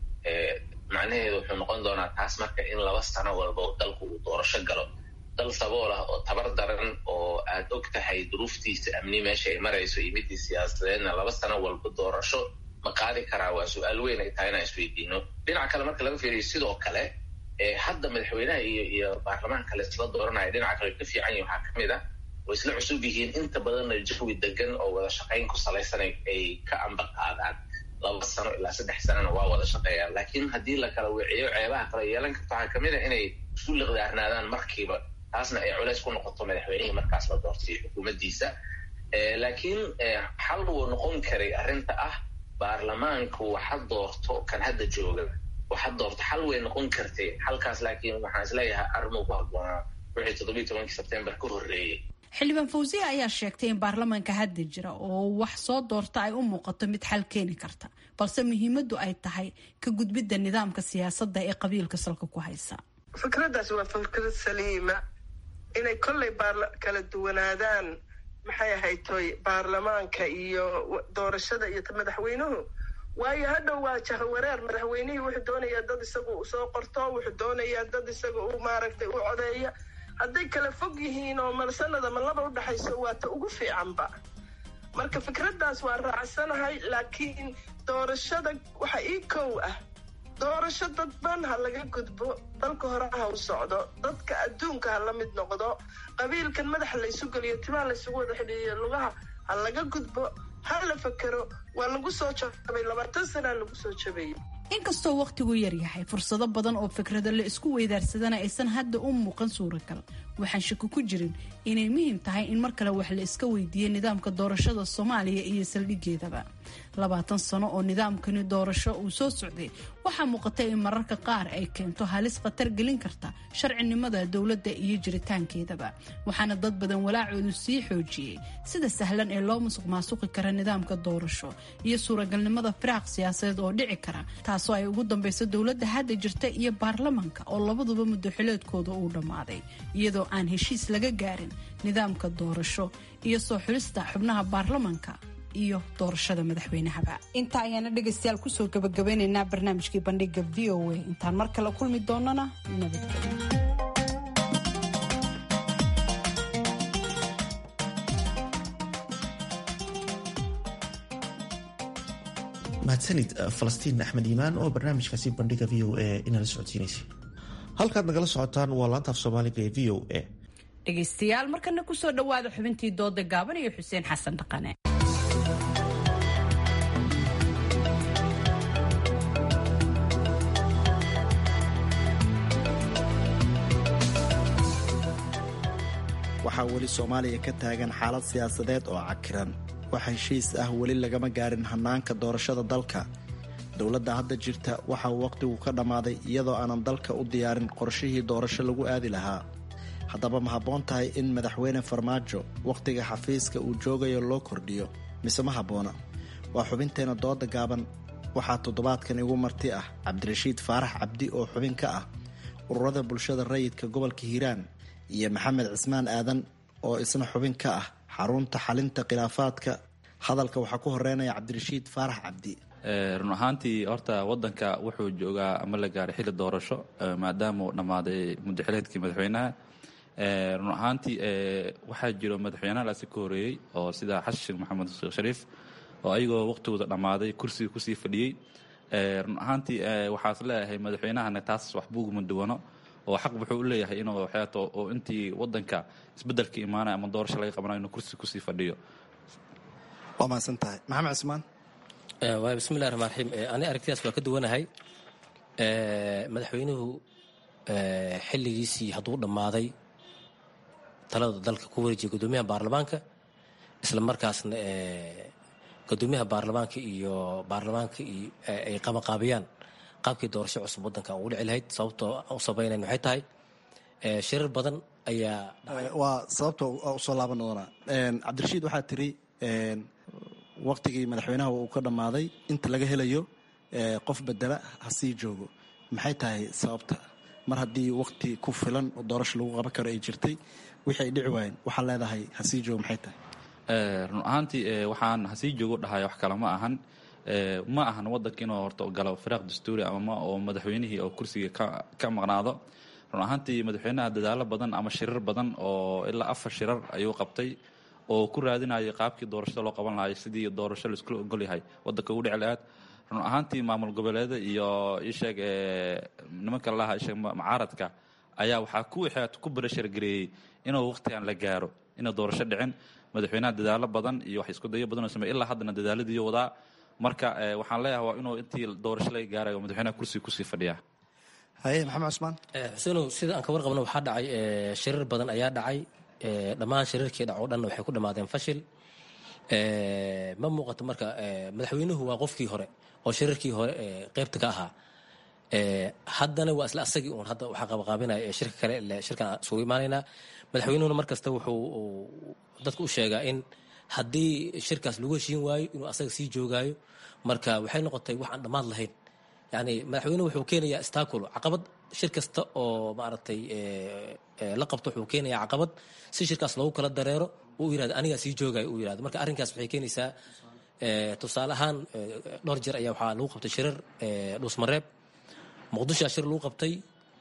macnaheedu wuxuu noqon doonaa taas marka in laba sano walba dalku uu doorasho galo dal sabool ah oo tabar daran oo aad og tahay duruuftiisa amni meesha ay marayso iyo midii siyaasadeedna laba sano walba doorasho ma qaadi karaa waa su-aal weyn ay tahay inaan isweydiino dhinaca kale marka laga fiiriyo sidoo kale hadda madaxweynaha iyo iyo baarlamaanka la isla dooranaya dhinaca kale ka fiican yihin waxaa kamid ah way isla cusub yihiin inta badanna jawi degan oo wada shaqayn ku salaysan ay ka amba qaadaan laba sano ilaa saddex sanona waa wada shaqeeyaan laakiin haddii la kala wiciyo ceebaha kale yeelan karta waxaa kamid a inay isku liqdaarnaadaan markiiba taasna ay culays ku noqoto madaxweynihii markaas la doortay xukuumaddiisa laakiin xal wuu noqon karay arrinta ah baarlamaanku waxa doorto kan hadda jooga waxa doorto xal way noqon kartay xalkaas laakiin waxaan isleeyahay arrimuu ku habboonaa wixii toddobiyi tobankii sebtembar ka horreeyey xildhibaan fawsiya ayaa sheegtay in baarlamaanka hadda jira oo wax soo doorta ay u muuqato mid xal keeni karta balse muhiimadu ay tahay ka gudbidda nidaamka siyaasadda ee qabiilka salka ku haysa fikraddaas waa fikrad saliima inay kollay kala duwanaadaan maxay ahayd toy baarlamaanka iyo doorashada iyo madaxweynuhu waayo hadhow waa jahawareer madaxweynihii wuxuu doonayaa dad isagu soo qorto wuxuu doonayaa dad isaga u maaragtay u codeeya hadday kala fog yihiin oo malsanada ma laba udhexayso waa ta ugu fiicanba marka fikraddaas waa raacsanahay laakiin doorashada waxa ii kow ah doorasho dadban ha laga gudbo dalka hore ha u socdo dadka adduunka ha la mid noqdo qabiilkan madaxa laysu geliyo timaha laysugu wada xidhiiyo lugaha ha laga gudbo ha la fakero waa lagu soo jabay labaatan sanaa lagu soo jabayay inkastoo wakhtigu yaryahay fursado badan oo fikrada la isku weydaarsadana aysan hadda u muuqan suuragal waxaan shaki ku jirin inay muhiim tahay in mar kale wax la iska weydiiyo nidaamka doorashada soomaaliya iyo saldhigeedaba labaatan sano oo nidaamkani doorasho uu soo socday waxaa muuqata in mararka qaar ay keento halis khatar gelin karta sharcinimada dowladda iyo jiritaankeedaba waxaana dad badan walaacoodu sii xoojiyey sida sahlan ee loo musuq maasuqi kara nidaamka doorasho iyo suuragalnimada firaaq siyaasadeed oo dhici kara taasoo ay ugu dambayso dowladda hadda jirta iyo baarlamanka oo labaduba muddoxileedkooda uu dhammaaday iyadoo aan heshiis laga gaarin nidaamka doorasho iyo soo xulista xubnaha baarlamanka iyo doorashada madaxweynahaba intaa ayaana dhegaystayaal kusoo gabagabeynaynaa barnaamijkii bandhiga v o a intaan mar kale kulmi doonana nabadgelyo mahadsanid falastiin axmed iimaan oo barnaamijkaasi bandhiga v o a inala socodsiinaysay halkaad nagala socotaan waa laantaaf soomaaliga ee v o a dhegaystayaal markana kusoo dhawaada xubintii dooda gaaban iyo xuseen xasan dhaqane waxaa weli soomaaliya ka taagan xaalad siyaasadeed oo cakiran wax heshiis ah weli lagama gaarin hannaanka doorashada dalka dowladda hadda jirta waxa uu wakhtigu ka dhammaaday iyadoo aanan dalka u diyaarin qorshihii doorasho lagu aadi lahaa haddaba ma habboon tahay in madaxweyne farmaajo wakhtiga xafiiska uu joogayo loo kordhiyo mise ma habboona waa xubinteena dooda gaaban waxaa toddobaadkan igu marti ah cabdirashiid faarax cabdi oo xubin ka ah ururada bulshada rayidka gobolka hiiraan iyo maxamed cismaan aadan oo isna xubin ka ah xarunta xalinta khilaafaadka hadalka waxaa ku horeynaya cabdirashiid faarax cabdi run ahaantii horta wadanka wuxuu joogaa ama la gaaray xilli doorasho maadaama uu dhammaaday muddaxileedkii madaxweynaha run ahaantii waxaa jiro madaxweynahaasi ka horeeyey oo sida xashin maxamed sheekh shariif oo ayagoo waqtigooda dhammaaday kursiga kusii fadhiyey run ahaantii waxaas leeyahay madaxweynahana taas waxbuguma duwano oo xaq wuxuu u leeyahay inuu waxyaato oo intii wadanka isbedelka imaanaya ama doorasho laga qabanayo inuu kursi kusii fadhiyo waa mahadsan tahay maxamed cismaan waay bismillahi raxmaan raxiim ani aragtidaas waa ka duwanahay madaxweynuhu xilligiisii hadduu dhammaaday talada dalka ku wareejiyay gudoomiyaha baarlamaanka isla markaasna gudoomiyaha baarlamaanka iyo baarlamaanka ay qabaqaabiyaan qaabkii doorasho cusub wadankan ugu dhici lahayd sababtoo u sabaynayn waxay tahay shirar badan ayaa waa sababta usoo laaban doonaa cabdirashiid waxaa tiri waktigii madaxweynaha uu ka dhammaaday inta laga helayo qof bedela ha sii joogo maxay tahay sababta mar haddii wakti ku filan oo doorasho lagu qaban karo ay jirtay wixii ay dhici waayeen waxaa leedahay ha sii joogo maxay tahay run ahaantii waxaan hasii joogo dhahay wax kale ma ahan ma ahan wadanka inuu horta galo firaaq dastuuri ama oo madaxweynihii oo kursiga ka maqnaado run ahaantii madaxweynaha dadaalo badan ama shirar badan oo ilaa afar shirar ayuu qabtay oo ku raadinayay qaabkii doorashada loo qaban lahay sidii doorasho laiskula ogolyahay wadanka ugu dhici lahaad run ahaantii maamul goboleeda iyo isheeg nimanka lalaha isheeg macaaradka ayaa waxaa ku ku barashargareeyey inuu waqtigan la gaaro ina doorasho dhicin madaxweynaha dadaalo badan iyo wax isku dayo badan oo samey ilaa haddana dadaaladiiyo wadaa marka waxaan leeyahay waa inuu intii doorasho laga gaarayo madaxweynaha kursiga kusii fadhiyaa haye maxamed cusmaan xuseenow sida aan ka warqabno waxaa dhacay shirar badan ayaa dhacay dhammaan shirarkii dhac oo dhan waxay ku dhammaadeen fashil ma muuqato marka madaxweynuhu waa qofkii hore oo shirarkii hore qeybta ka ahaa haddana waa isla asagii uun hadda waxaa qabaqaabinaya ee shirka kale ile shirkan isugu imaanaynaa madaxweynuhuna mar kasta wuxuu dadka u sheegaa in haddii shirkaas lagu heshiin waayo inuu asaga sii joogaayo marka waxay noqotay wax aan dhammaad lahayn yani madaxweynuhu wuxuu keenayaa staculo caqabad shir kasta oo maaragtay la qabto wuxuu keenayaa caqabad si shirkaas loogu kala dareero uu yirahdo anigaa sii joogayo uu yirahdo marka arrinkaas waxay keenaysaa tusaale ahaan dhowr jeer ayaa waxaa lagu qabtay shirar dhuusmareeb muqdishoa shir lagu qabtay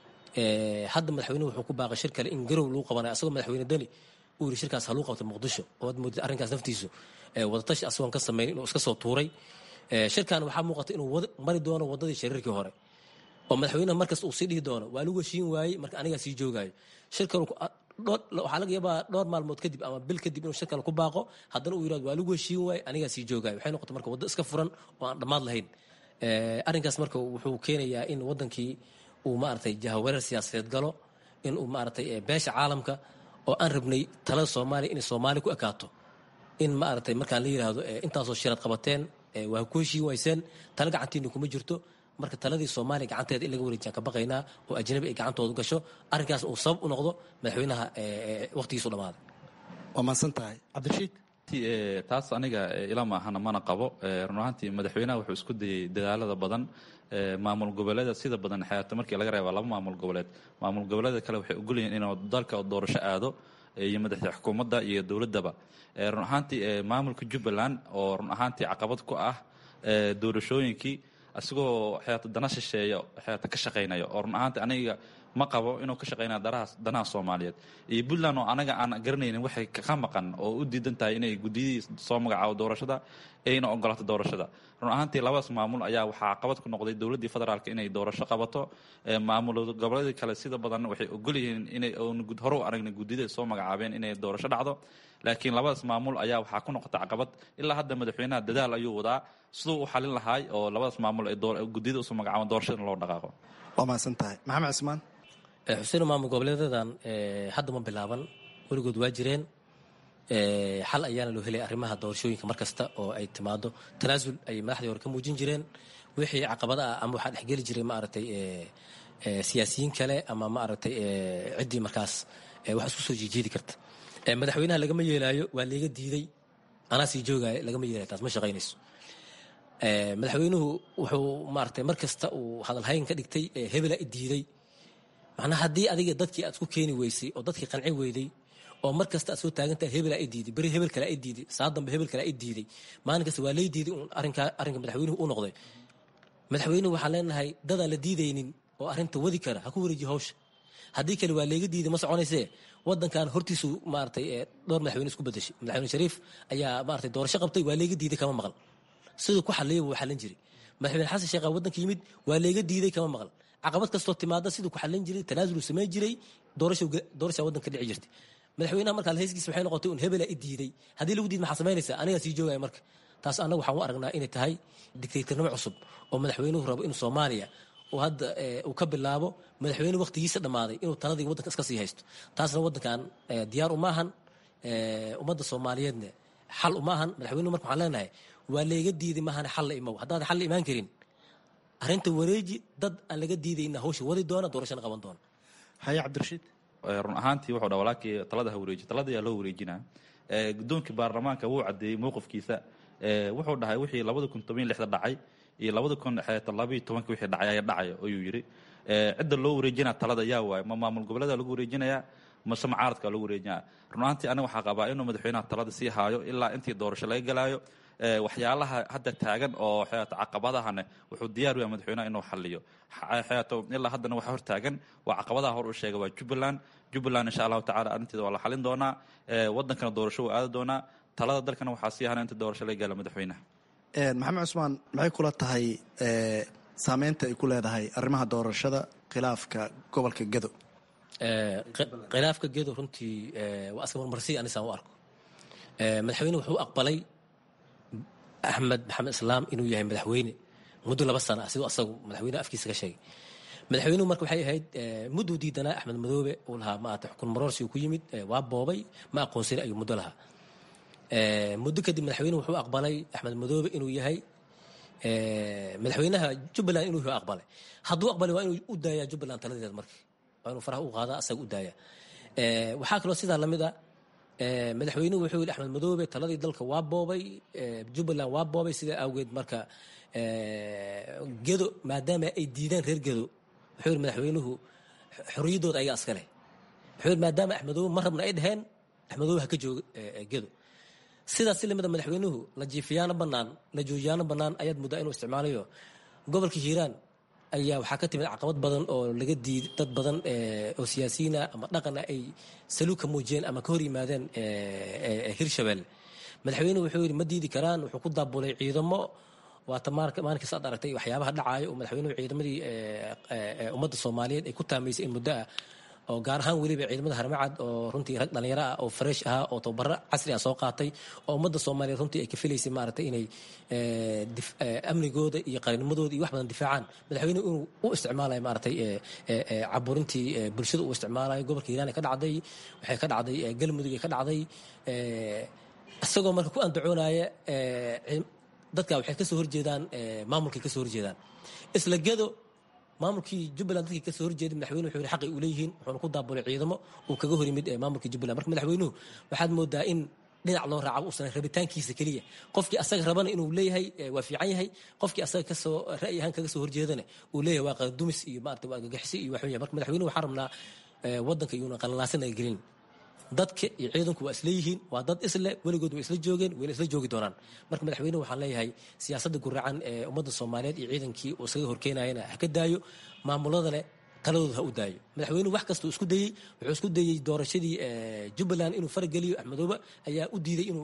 hadda madaxweynuhu wuxuu ku baaqay shir kale in garow lagu qabanayo asagoo madaxweyne deni uu yiri shirkaas ha lagu qabtay muqdisho oo aad moodid arrinkaas naftiisu wadatashi asagoon ka sameyn inuu iska soo tuuray shirkan waxaa muuqata inuu mari doono wadadii shirarkii hore oo madaxweynaha markasta uu sii dhihi doono waa lagu heshiin waayey marka anigaa sii joogaayo shirkan waxaa laga yaabaa dhowr maalmood kadib ama bil kadib inuu shirkan ku baaqo haddana uu yirahdo waa lagu heshiin waayey anigaa sii joogaayo waxay noqotay marka waddo iska furan oo aan dhammaad lahayn arrinkaas marka wuxuu keenayaa in wadankii uu maaragtay jahawareer siyaasadeed galo in uu maaragtay beesha caalamka oo aan rabnay talada soomaaliya inay soomaaliya ku ekaato in maaragtay markaan la yidhaahdo intaasoo shirad qabateen waa ku heshiin wayseen tala gacantiina kuma jirto marka taladii soomaaliya gacanteeda in laga wareejiyaan ka baqaynaa oo ajnabi ay gacantooda gasho arrinkaas uu sabab u noqdo madaxweynaha waqtigiisu dhammaaday waa mahadsan tahay cabdirashiid taas aniga ila maahana mana qabo run ahaantii madaxweynaha wuxuu isku dayey dadaalada badan maamul goboleeda sida badan xayaato markii laga reeba laba maamul goboleed maamul goboleeda kale waxay ogolyihiin inuu dalka doorasho aado iyo madaxda xukuumadda iyo dowladdaba run ahaantii maamulka jubbaland oo run ahaantii caqabad ku ah doorashooyinkii isagoo xeeto dana shisheeya xeeto ka shaqaynaya oo run ahaantii aniga ma qabo inuu ka shaqaynaya darahaas danaha soomaaliyeed iyo puntland oo anaga aan garanaynin waxay ka maqan oo u diidan tahay inay guddiyadii soo magacaabo doorashada ayna ogolaato doorashada run ahaantii labadaas maamul ayaa waxaa caqabad ku noqday dowladdii federaalk inay doorasho qabato maamul goboleedii kale sida badan waxay ogol yihiin inay hore u aragna guddiyada soo magacaabeen inay doorasho dhacdo laakiin labadaas maamul ayaa waxaa ku noqota caqabad ilaa hadda madaxweynaha dadaal ayuu wadaa siduu u xalin lahaay oo labadaas maamul ay guddiyada usoo magacaabaan doorashada loo dhaqaaqo waa mahadsan tahay maxamed cismaan xuseen maamul goboleedadan hadda ma bilaaban weligood waa jireen xal ayaana loo helay arrimaha doorashooyinka mar kasta oo ay timaado tanaasul ayay madaxdii hore ka muujin jireen wixii caqabada ah ama waxaa dhexgeli jiray maaragtay siyaasiyiin kale ama maaragtay ciddii markaas wax isku soo jiijiidi karta madaxweynaha lagama yeelaayo waa layga diiday anaa sii joogaayo lagama yeelayo taas ma shaqaynayso madaxweynuhu wuxuu maaragtay mar kasta uu hadalhayn ka dhigtay hebela i diiday macnaha haddii adiga dadkii aad isku keeni weysay oo dadkii qanci weyday oo mar kasta aad soo taagantaha hebel aa i diiday beri hebel kale aa i diiday saa dambe hebel kale aa i diiday maalin kasta waa lay diiday un arrinka arrinka madaxweynuhu u noqday madaxweynuhu waxaan leenahay dadaan la diidaynin oo arrinta wadi kara ha ku wareejiyo hawsha haddii kale waa layga diiday ma soconaysee wadankan hortiisu maaragtay dhowr madaxweyne isku bedeshay madaxweyne shariif ayaa maaragtay doorasho qabtay waa layga diiday kama maqal siduu ku xaliyay buu xallin jiray madaxweyne xasan sheekh wadanka yimid waa layga diiday kama maqal caqabad kastoo timaada siduu ku xallin jiray tanaasuluu samayn jiray doorasha wadanka dhici jirtay madaxweynaha markaa heyskiisa waxay noqotay un hebela i diiday haddii lagu diid maxaa samaynaysaa anigaa sii joogaya marka taas annaga waxaan u aragnaa inay tahay dictatornimo cusub oo madaxweynuhu rabo in soomaaliya uu hadda uu ka bilaabo madaxweyne waqtigiisa dhammaaday inuu taladii waddanka iska sii haysto taasna waddankan diyaar umaahan ummadda soomaaliyeedna xal umaahan madaxweynuhu marka waxaan leenahay waa layga diiday maahan xal la imow haddaad xal la imaan karin arrinta wareeji dad aan laga diidayna hawsha wadi doona doorashana qaban doona haye cabdirashiid run ahaantii wuxuu dha walaalkii talada ha wareeji talada ayaa loo wareejinaa gudoonkii baarlamaanka wuu caddeeyey mowqifkiisa wuxuu dhahay wixii labada kun toban lixda dhacay iyo labada kun labayo tobanka wixii dhacay ayaa dhacaya ayuu yidhi cidda loo wareejinaa talada yaa waayo ma maamul goboleeda lagu wareejinayaa mase mucaaradka lagu wareejinaya run ahaantii aniga waxaa qabaa inuu madaxweynaha talada sii haayo ilaa intii doorasho laga galaayo waxyaalaha hadda taagan oo caqabadahane wuxuu diyaar u yahay madaxweynaha inuu xaliyo ilaa haddana waxa hor taagan waa caqabadaha hor u sheega waa jubbaland jubbaland insha allahu tacala arrinteeda waa la xalin doonaa wadankana doorasho wuu aadi doonaa talada dalkana waxaa sii hana inta doorasho laga gaala madaxweynaha maxamed cusmaan maxay kula tahay saameynta ay ku leedahay arrimaha doorashada khilaafka gobolka gedo khilaafka gedo runtii waa aska marmarsiy anisaan u arko madaxweyne wuxuu aqbalay axmed maxamed islaam inuu yahay madaxweyne muddo laba sana siduu asagu madaxweyne afkiisa ka sheegay madaxweynuhu marka waxay ahayd mudduu diidanaa axmed madoobe uu lahaa maarata xukun maroorsi uu ku yimid waa boobay ma aqoonsani ayuu muddo lahaa muddo kadib madaxweynuhu wuxuu aqbalay axmed madoobe inuu yahay madaxweynaha jubbaland inuu yahay aqbalay hadduu aqbalay waa inuu u daayaa jubbaland taladeeda marka waa inuu faraha u qaada asaga u daaya waxaa kaloo sidaa lamid a madaxweynuhu wuxuu yidhi axmed madoobe taladii dalka waa boobay jubbaland waa boobay sidaa awgeed marka gedo maadaama ay diideen reer gedo wuxuu yidhi madaxweynuhu xorriyaddooda ayagaa iska leh wuxuu yidhi maadaama axmedoobe ma rabna ay dheheen axmedoobe ha ka jooga gedo sidaas si lamida madaxweynuhu la jiifiyaano bannaan la joojiyaano bannaan ayaad muddaa inuu isticmaalayo gobolka hiiraan ayaa waxaa ka timid caqabad badan oo laga diiday dad badan oo siyaasiyiina ama dhaqana ay saluug ka muujiyeen ama ka hor yimaadeen hirshabelle madaxweynuhu wuxuu yidhi ma diidi karaan wuxuu ku daabulay ciidamo waata maalinkaas aad aragtay waxyaabaha dhacaayo oo madaxweynuhu ciidamadii ummadda soomaaliyeed ay ku taamaysay in muddo ah oo gaar ahaan weliba ciidamada harmacad oo runtii rag dhallinyaro ah oo fresh ahaa oo tababaro casri ah soo qaatay oo ummadda soomaaliyeed runtii ay ka filaysay maaragtay inay amnigooda iyo qarannimadooda iyo wax badan difaacaan madaxweynuhu inuu u isticmaalayo maaragtay caburintii bulshada uu isticmaalayo gobolka hiiraan ay ka dhacday waxay ka dhacday galmudug ay ka dhacday isagoo marka ku andacoonaya dadka waxay kasoo horjeedaan maamulkay kasoo horjeedaan isla gedo maamulkii jubbaland dadkii kasoo horjeeday madaxweyne wuxuu yidhi xaqay u leeyihiin wuxuuna ku daabulay ciidamo uu kaga hor yimid maamulkii jubbaland marka madaxweynuhu waxaad moodaa in dhinac loo raaco uusan rabitaankiisa keliya qofkii asaga rabana inuu leeyahay waa fiican yahay qofkii asaga kasoo ra'yi ahaan kaga soo horjeedana uu leeyahay waa qadumis iyo maarata waa gagaxsi iyo waxweya marka madaxweynuhu waxaan rabnaa waddanka iyuuna qalalaasan ay gelin dadka iyo ciidanku waa isleeyihiin waa dad isle weligood way isla joogeen wayna isla joogi doonaan marka madaxweynuhu waxaan leeyahay siyaasadda guracan ee ummadda soomaaliyeed iyo ciidankii uu isaga horkeenayana ha ka daayo maamuladana taladooda ha u daayo madaxweynuhu wax kastuu isku dayey wuxuu isku dayey doorashadii jubbaland inuu farageliyo axmedoobe ayaa u diiday inuu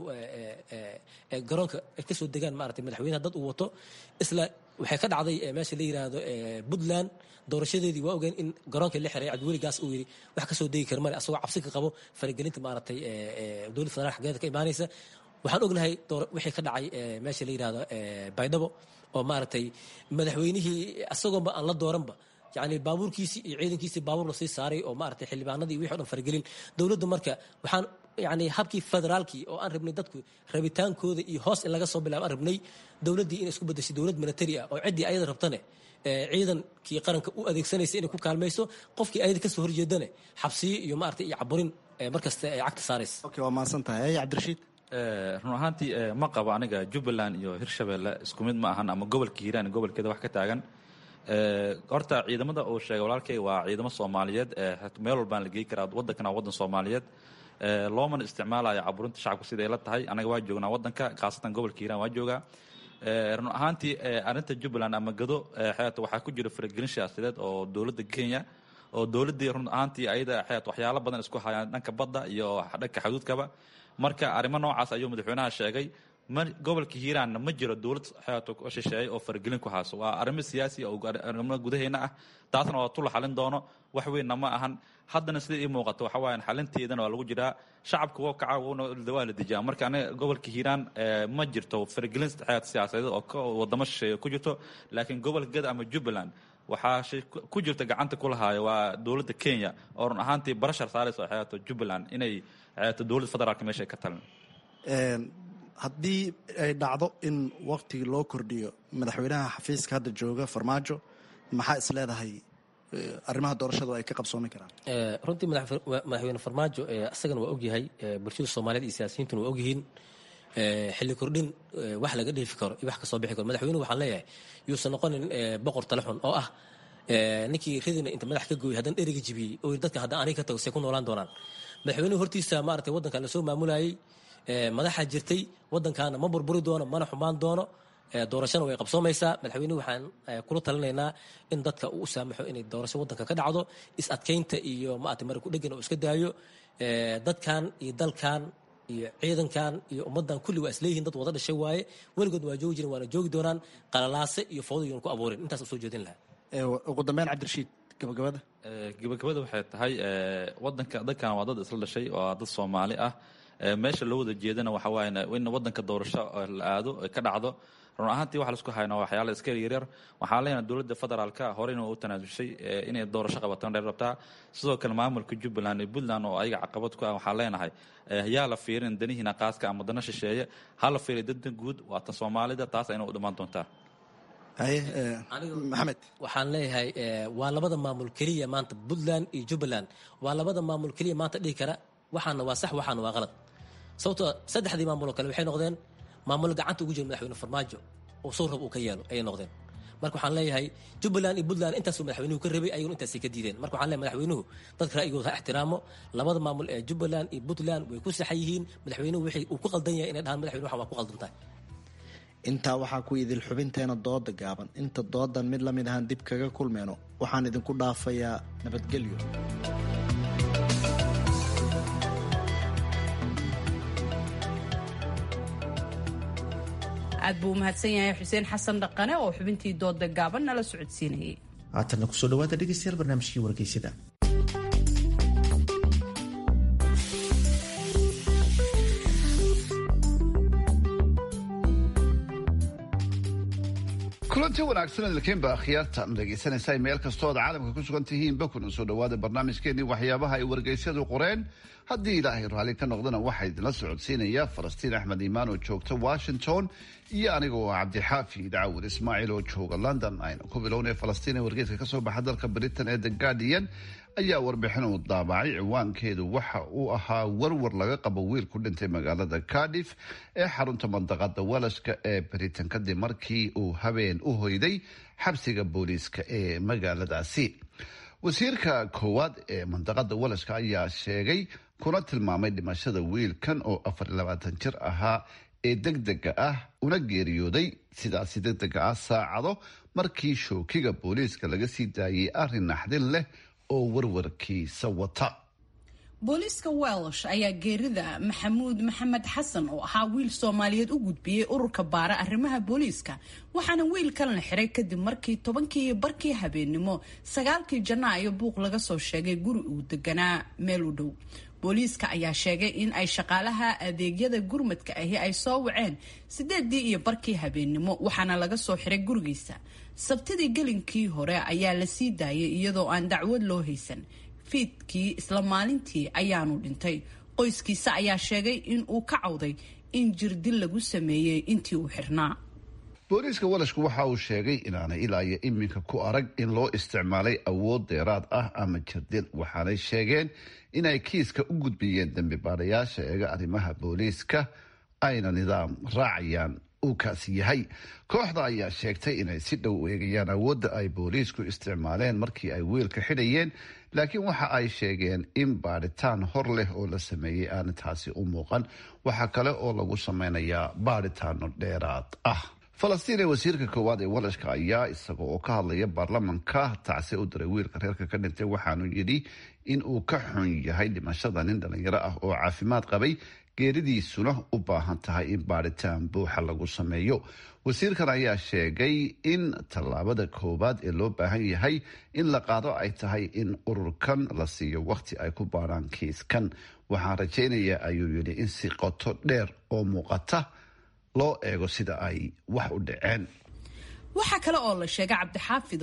garoonka ay kasoo degaan maarata madaxweynaha dad uu wato isla waxay ka dhacday meesha la yiraahdo puntland doorashadeedii waa ogeen in garoonka la xiray cabdiweligaas uu yidhi wax kasoo degi kara male asagoo cabsi ka qabo faragelinta maaragtay dowladda federaalk xaggeeda ka imaanaysa waxaan ognahay wixii ka dhacay meesha la yirahdo baydhabo oo maaragtay madaxweynihii asagoonba aan la dooranba yani baabuurkiisii iyo ciidankiisii baabuur lasii saaray oo maaragtay xildhibaanadii wixii o dhan faragelin dowladda marka waxaan yani habkii federaalkii oo aan rabnay dadku rabitaankooda iyo hoos in laga soo bilaabo aan rabnay dowladdii inay isku bedeshay dowlad military ah oo ciddii ayada rabtane ciidankii qaranka u adeegsanaysa inay ku kaalmayso qofkii ayada kasoo horjeedane xabsiyo iyo maarata iyo caburin markasta ay cagta saaraysa okay waa mahadsan tahay cabdirashiid run ahaantii ma qabo aniga jubbaland iyo hirshabelle isku mid ma ahan ama gobolka hiiraan gobolkeeda wax ka taagan horta ciidamada uu sheegay walaalkay waa ciidamo soomaaliyeed meel walbaan la geey karaa wadankana waa wadan soomaaliyeed loomana isticmaalayo caburinta shacabka siday la tahay anaga waa joognaa wadanka khaasatan gobolka hiiraan waa joogaa run ahaantii arrinta jubbaland ama gado xeeta waxaa ku jira faragelin siyaasadeed oo dowladda kenya oo dowladdii run ahaantii ayada xeet waxyaalo badan isku hayaan dhanka badda iyo dhanka xuduudkaba marka arrimo noocaas ayuu madaxweynaha sheegay gobolka hiiraanna ma jiro dowlad xeeto shisheeye oo faragelin ku hayso waa arrimo siyaasi oo arrimo gudaheena ah taasna waa tula xalin doono wax weynna ma ahan haddana sida ii muuqato waxa waayan xalinteedana waa lagu jiraa shacabka woo kaca waa la dejiyaa marka aniga gobolka hiiraan ma jirto faragelin xeet siyaasadeed oo wadamo shisheeye ku jirto laakiin gobolka gada ama jubbaland waxaa shay ku jirta gacanta ku lahaaya waa dowladda kenya oo run ahaantii barashar saaraysa oo xeeato jubbaland inay xeeato dowladda federaalka meesha ay ka talin haddii ay dhacdo in waktigii loo kordhiyo madaxweynaha xafiiska hadda jooga farmaajo maxaa is leedahay arrimaha doorashadu ay ka qabsoomi karaan runtii madaxweyne farmaajo isagana waa ogyahay bulshada soomaaliyeed iyo siyaasiyiintuna waa ogyihiin xilli kordhin wax laga dheefi karo iyo wax kasoo bixi karo madaxweynuhu waxaan leeyahay yuusan noqonin boqor tale xun oo ah ninkii ridina inta madax ka gooyay haddana dheriga jibiyey oo yidhi dadka haddaan aniga ka tago see ku noolaan doonaan madaxweynuhu hortiisa maaragtay waddankan lasoo maamulayay madaxaa jirtay waddankaana ma burburi doono mana xumaan doono doorashana way qabsoomaysaa madaxweynuhu waxaan kula talinaynaa in dadka uu u saamaxo inay doorasho waddanka ka dhacdo is adkaynta iyo maarata mara ku dhegan oo iska daayo dadkan iyo dalkan iyo ciidankan iyo ummaddan kulli waa isleeyihiin dad wada dhashay waaye weligood waa joogi jiren waana joogi doonaan qalalaase iyo foodo yoon ku abuurin intaas usoo jeedin lahaa ugu dambeyn cabdirashiid gabagabada gabagabada waxay tahay wadanka dadkan waa dad isla dhashay waa dad soomaali ah meesha loo wada jeedana waxa waaye in wadanka doorasho la aado ka dhacdo run ahaantii waxa laisku hayna waxyaala iska yaryar waxaan leenahay dowladda federaalka horeyna u tanaasushay inay doorasho qabataan dheer rabtaa sidoo kale maamulka jubbaland iyo puntland oo ayaga caqabad ku ah waxaan leenahay yaa la fiirin danihiina qaaska ama dana shisheeye ha la fiiriy danta guud waa tan soomaalida taas ayna u dhammaan doontaa maxamed waxaan leeyahay waa labada maamul keliya maanta puntland iyo jubbaland waa labada maamul keliya maanta dhihi kara waxaana waa sax waxaana waa qalad sababtoo saddexdii maamuloo kale waxay noqdeen maamul gacanta ugu jira madaxweyne farmaajo oo sow rab uu ka yeelo ayay noqdeen marka waxaan leeyahay jubbaland iyo puntland intaasuu madaxweynuhu ka rabay ayaguna intaasay ka diideen marka waxaan leeyahay madaxweynuhu dadka ra'yigooda ha ixtiraamo labada maamul ee jubbaland iyo puntland way ku saxan yihiin madaxweynuhu wixii uu ku qaldan yahay inay dhahaan madaxweyne waxan waa ku qaldan tahay intaa waxaa ku idil xubinteena dooda gaaban inta doodan mid lamid ahaan dib kaga kulmeyno waxaan idinku dhaafayaa nabadgelyo aad buu umahadsan yahay xuseen xasan dhaqane oo xubintii dooda gaaban nala socodsiinayay haatanna kusoo dhawaada dhegeystayaal barnaamijkii wargeysada kulanti wanaagsan dalkeenba akhyaarta dhegeysanaysaa meel kastoo aad caalamka ku sugan tihiinba kuna soo dhawaada barnaamijkeenii waxyaabaha ay wargeysyadu qoreen haddii ilaahay raalli ka noqdana waxaa idinla socodsiinaya falastiin axmed iimaan oo joogta washington iyo aniga oo cabdixaafi daawud ismaaciil oo jooga london aynu ku bilownay falastiin ee wargeyska kasoo baxa dalka britain ee the guardian ayaa warbixin uu daabacay ciwaankeedu waxa uu ahaa warwar laga qabo wiil ku dhintay magaalada cardiff ee xarunta mandaqada walashka ee britain kadib markii uu habeen u hoyday xabsiga booliiska ee magaaladaasi wasiirka koowaad ee mandaqada walashka ayaa sheegay kuna tilmaamay dhimashada wiilkan oo afar iyo labaatan jir ahaa ee degdega ah una geeriyooday sidaasi degdega ah saacado markii shookiga booliiska laga sii daayay arrin naxdin leh oo warwarkiisa wata booliiska welsh ayaa geerida maxamuud maxamed xasan oo ahaa wiil soomaaliyeed u gudbiyey ururka baara arrimaha booliiska waxaana wiilkan la xiray kadib markii tobankii iyo barkii habeennimo sagaalkii janaayo buuq laga soo sheegay guri uu deganaa meel u dhow booliiska ayaa sheegay in ay shaqaalaha adeegyada gurmadka ahi ay soo waceen sideedii iyo barkii habeennimo waxaana laga soo xiray gurigiisa sabtidii gelinkii hore ayaa la sii daayay iyadoo aan dacwad loo haysan fiidkii isla maalintii ayaanu dhintay qoyskiisa ayaa sheegay in uu ka cawday in jirdil lagu sameeyey intii uu xirnaa booliiska walashku waxa uu sheegay inaanay ilaa iyo iminka ku arag in loo isticmaalay awood dheeraad ah ama jirdil waxaanay sheegeen inay kiiska u gudbiyeen dembi baadhayaasha eega arrimaha booliiska ayna nidaam raacayaan uu kaasi yahay kooxda ayaa sheegtay inay si dhow u eegayaan awoodda ay booliisku isticmaaleen markii ay wiilka xidhayeen laakiin waxa ay sheegeen in baadhitaan hor leh oo la sameeyey aana taasi u muuqan waxaa kale oo lagu sameynayaa baadhitaano dheeraad ah falastiin ee wasiirka koowaad ee walashka ayaa isaga oo ka hadlaya baarlamanka tacsi u diray wiilka reerka ka dhintay waxaanu yidhi in uu ka xun yahay dhimashada nin dhalinyaro ah oo caafimaad qabay geeridiisuna u baahan tahay in baadhitaan buuxa lagu sameeyo wasiirkan ayaa sheegay in tallaabada koowaad ee loo baahan yahay in la qaado ay tahay in ururkan la siiyo wakhti ay ku baadhaan kiiskan waxaan rajaynayaa ayuu yidhi in si qoto dheer oo muuqata loo eego sida ay wax u dhaceen waxaa kale oo la sheegay cabdixaafidow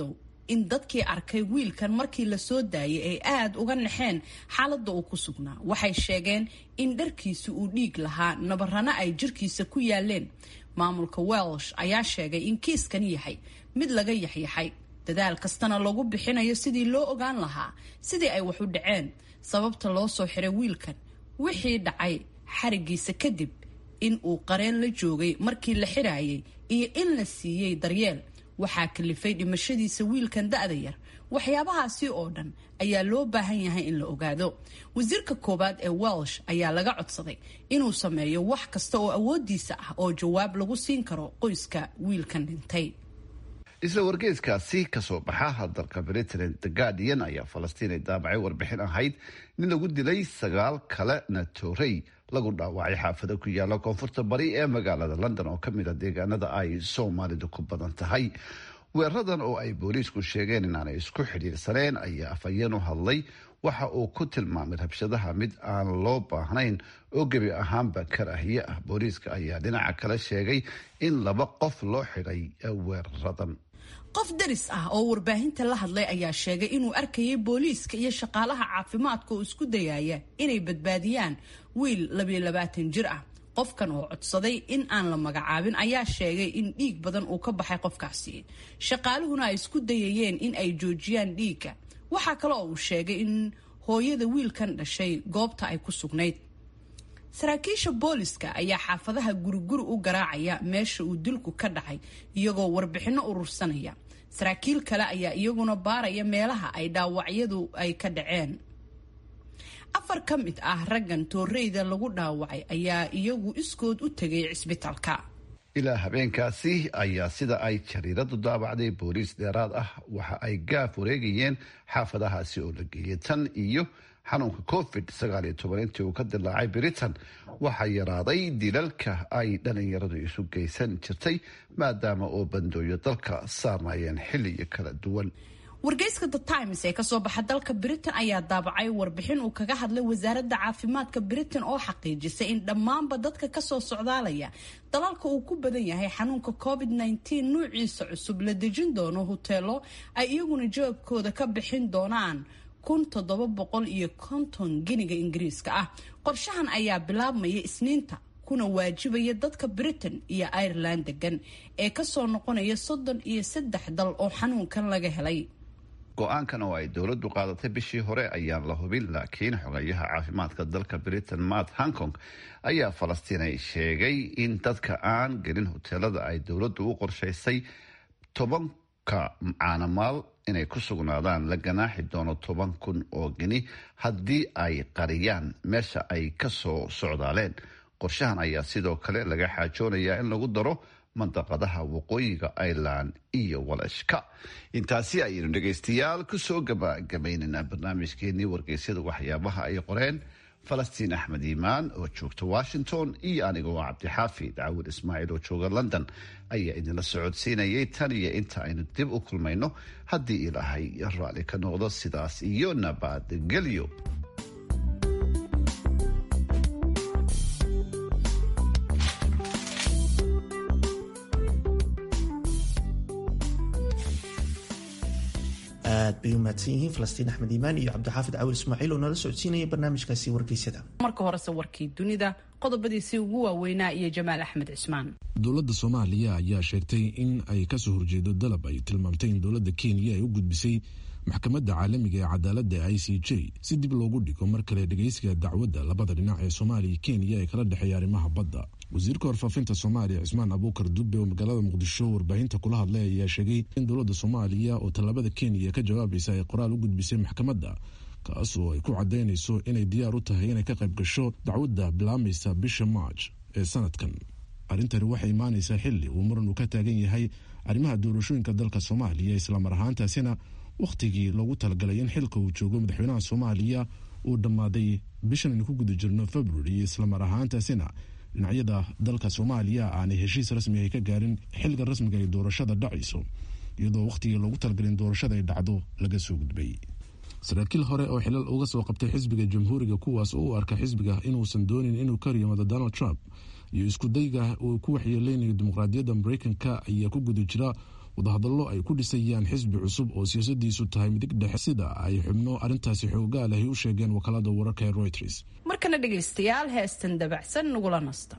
in dadkii arkay wiilkan markii la soo daayay ay aada uga naxeen xaaladda uu ku sugnaa waxay sheegeen in dharkiisa uu dhiig lahaa nabarana ay jirkiisa ku yaaleen maamulka welsh ayaa sheegay in kiiskan yahay mid laga yaxyaxay dadaal kastana lagu bixinayo sidii loo ogaan lahaa sidii ay wax u dhaceen sababta loo soo xiray wiilkan wixii dhacay xarigiisa kadib in uu qareen la joogay markii la xirayay iyo in la siiyey daryeel waxaa kalifay dhimashadiisa wiilkan da-da yar waxyaabahaasi oo dhan ayaa loo baahan yahay in la ogaado wasiirka koowaad ee welsh ayaa laga codsaday inuu sameeyo wax kasta oo awoodiisa ah oo jawaab lagu siin karo qoyska wiilkan dhintay isla wargeyskaasi kasoo baxa dalka britain the guardian ayaa falastiin ay daabacay warbixin ahayd nin lagu dilay sagaal kalena toorey lagu dhaawacay xaafado ku yaala koonfurta bari ee magaalada london oo kamid a deegaanada ay soomaalidu ku badan tahay weeradan oo ay booliisku sheegeen inaanay isku xidhiirsaneen ayaa afhayeen u hadlay waxa uu ku tilmaamay rabshadaha mid aan loo baahnayn oo gebi ahaanba karaahiye ah booliiska ayaa dhinaca kale sheegay in laba qof loo xidhay weeraradan qof daris ah oo warbaahinta la hadlay ayaa sheegay inuu arkayay booliiska iyo shaqaalaha caafimaadka oo isku dayaya inay badbaadiyaan wiil labiyo labaatan jir ah qofkan oo codsaday in aan la magacaabin ayaa sheegay in dhiig badan uu ka baxay qofkaasi shaqaaluhuna ay isku dayayeen in ay joojiyaan dhiigga waxaa kale oo uu sheegay in hooyada wiilkan dhashay goobta ay ku sugnayd saraakiisha booliska ayaa xaafadaha guriguri u garaacaya meesha uu dilku ka dhacay iyagoo warbixinno urursanaya saraakiil kale ayaa iyaguna baaraya meelaha ay dhaawacyadu ay ka dhaceen afar ka mid ah raggan tooreyda lagu dhaawacay ayaa iyagu iskood u tegay cisbitaalka ilaa habeenkaasi ayaa sida ay jariiradu daabacday booliis dheeraad ah waxa ay gaaf wareegayeen xaafadahaasi oo la geeyay tan iyo xanuunka covid sagaal iyo toban intii uu ka dilaacay britain waxaa yaraaday dilalka ay dhalinyaradu isu geysan jirtay maadaama oo bandooyo dalka saarnaayeen xilliyo kala duwan wargeyska the times ee kasoo baxa dalka britain ayaa daabacay warbixin uu kaga hadlay wasaaradda caafimaadka britain oo xaqiijisay in dhammaanba dadka kasoo socdaalaya dalalka uu ku badan yahay xanuunka covid -19 nuuciisa cusub la dejin doono huteelo ay iyaguna jawaabkooda ka bixin doonaan kun toddoba boqol iyo konton giniga ingiriiska ah qorshahan ayaa bilaabmaya isniinta kuna waajibaya dadka britain iyo ireland degan ee kasoo noqonaya soddon iyo saddex dal oo xanuunkan laga helay go-aankan oo ay dowladdu qaadatay bishii hore ayaan la hubin laakiin xogayaha caafimaadka dalka britain matt hankong ayaa falastiinay sheegay in dadka aan gelin hoteelada ay dowladdu u qorshaysay tobanka caanamaal inay ku sugnaadaan la ganaaxi doono toban kun oo geni haddii ay qariyaan meesha ay ka soo socdaaleen qorshahan ayaa sidoo kale laga xaajoonayaa in lagu daro mandaqadaha waqooyiga ireland iyo walashka intaasi ayaynu dhegaystayaal kusoo gabagabaynaynaa barnaamijkeenii wargeysyada waxyaabaha ay qoreen falastiin axmed iimaan oo joogta washington iyo anigoo cabdixaafid cawil ismaaciil oo jooga london ayaa idinla socodsiinayay tan iyo inta aynu dib u kulmayno haddii ilaahay raalli ka noqdo sidaas iyo nabadgelyo aad bay u mahadsan yihiin falastiin axmed iimaan iyo cabdixaafid cawil ismaaciil oo nala socodsiinaya barnaamijkaasi wargeysyada marka horese warkii dunida qodobadiisii ugu waaweynaa iyo jamaal axmed cismaan dowladda soomaaliya ayaa sheegtay in ay kasoo horjeedo dalab ay tilmaamtay in dowladda kenya ay u gudbisay maxkamadda caalamiga ee cadaaladda i c j si dib loogu dhigo mar kale dhegeysiga dacwadda labada dhinac ee soomaaliya kenya ee kala dhexeeya arrimaha badda wasiirka warfaafinta soomaaliya cismaan abuukar dube oo magaalada muqdisho warbaahinta kula hadlay ayaa sheegay in dowladda soomaaliya oo tallaabada kenya ka jawaabaysa ay qoraal u gudbisay maxkamadda kaas oo ay ku cadaynayso inay diyaar u tahay inay ka qayb gasho dacwadda bilaabmaysa bisha march ee sanadkan arrintani waxay imaanaysaa xili uu muran uu ka taagan yahay arrimaha doorashooyinka dalka soomaaliya islamar ahaantaasina wakhtigii loogu talagalay in xilka uu joogo madaxweynaha soomaaliya uu dhammaaday bishan aynu ku guda jirno february islamar ahaantaasina dhinacyada dalka soomaaliya aanay heshiis rasmi ay ka gaarin xilliga rasmiga ay doorashada dhacayso iyadoo wakhtigii loogu talagalay in doorashada ay dhacdo laga soo gudbay saraakiil hore oo xilal uga soo qabtay xisbiga jamhuuriga kuwaas oo u arka xisbiga inuusan doonin inuu ka riyoomado donald trump iyo iskudayga uu ku waxyeeleynayo dimuqraadiyadda mareykanka ayaa ku guda jira wadahadallo ay ku dhisayaan xisbi cusub oo siyaasadiisu tahay midig dhexe sida ay xubno arrintaasi xoogaa lahay u sheegeen wakaalada wararka ee reuters markana dhegaystayaal heestan dabacsan nagula nasta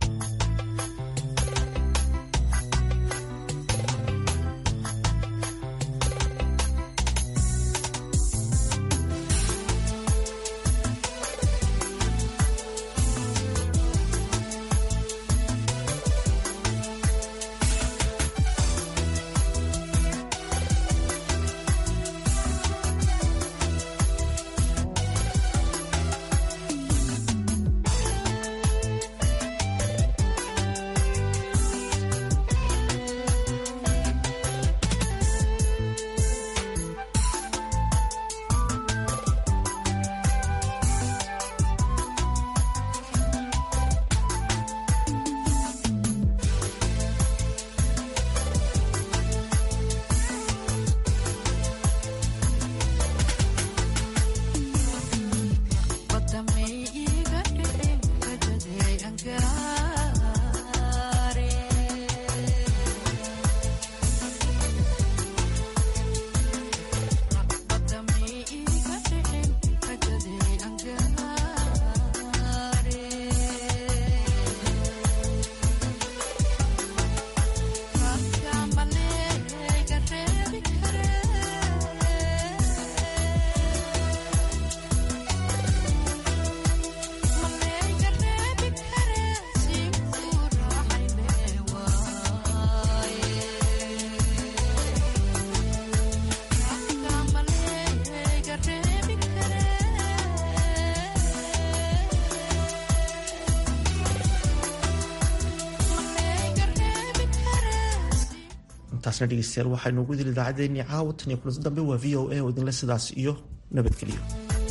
intaasna dhegeystayaal waxaynu ugu dili idaacaddeenii caawa tan iyo kulanti dambe waa v o a oo idinle sidaas iyo nabadgelyo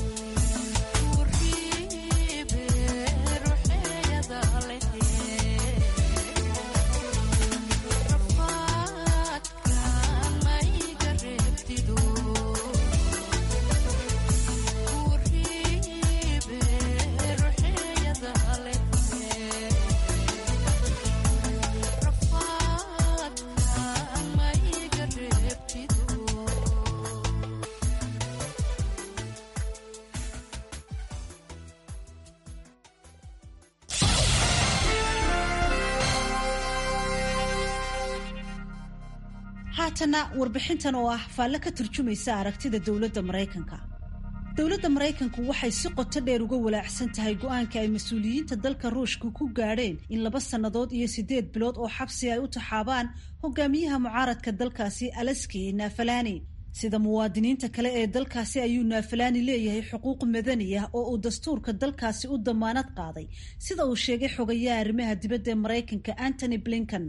haatana warbixintan oo ah faalle ka turjumaysa aragtida dowladda maraykanka dowladda maraykanku waxay si qoto dheer uga walaacsan tahay go-aanka ay mas-uuliyiinta dalka ruushka ku gaadheen in laba sannadood iyo siddeed bilood oo xabsi ay u taxaabaan hogaamiyaha mucaaradka dalkaasi alaski naafalani sida muwaadiniinta kale ee dalkaasi ayuu naafalani leeyahay xuquuq madani ah oo uu dastuurka dalkaasi u damaanad qaaday sida uu sheegay xogayaha arrimaha dibadda ee maraykanka antony blinken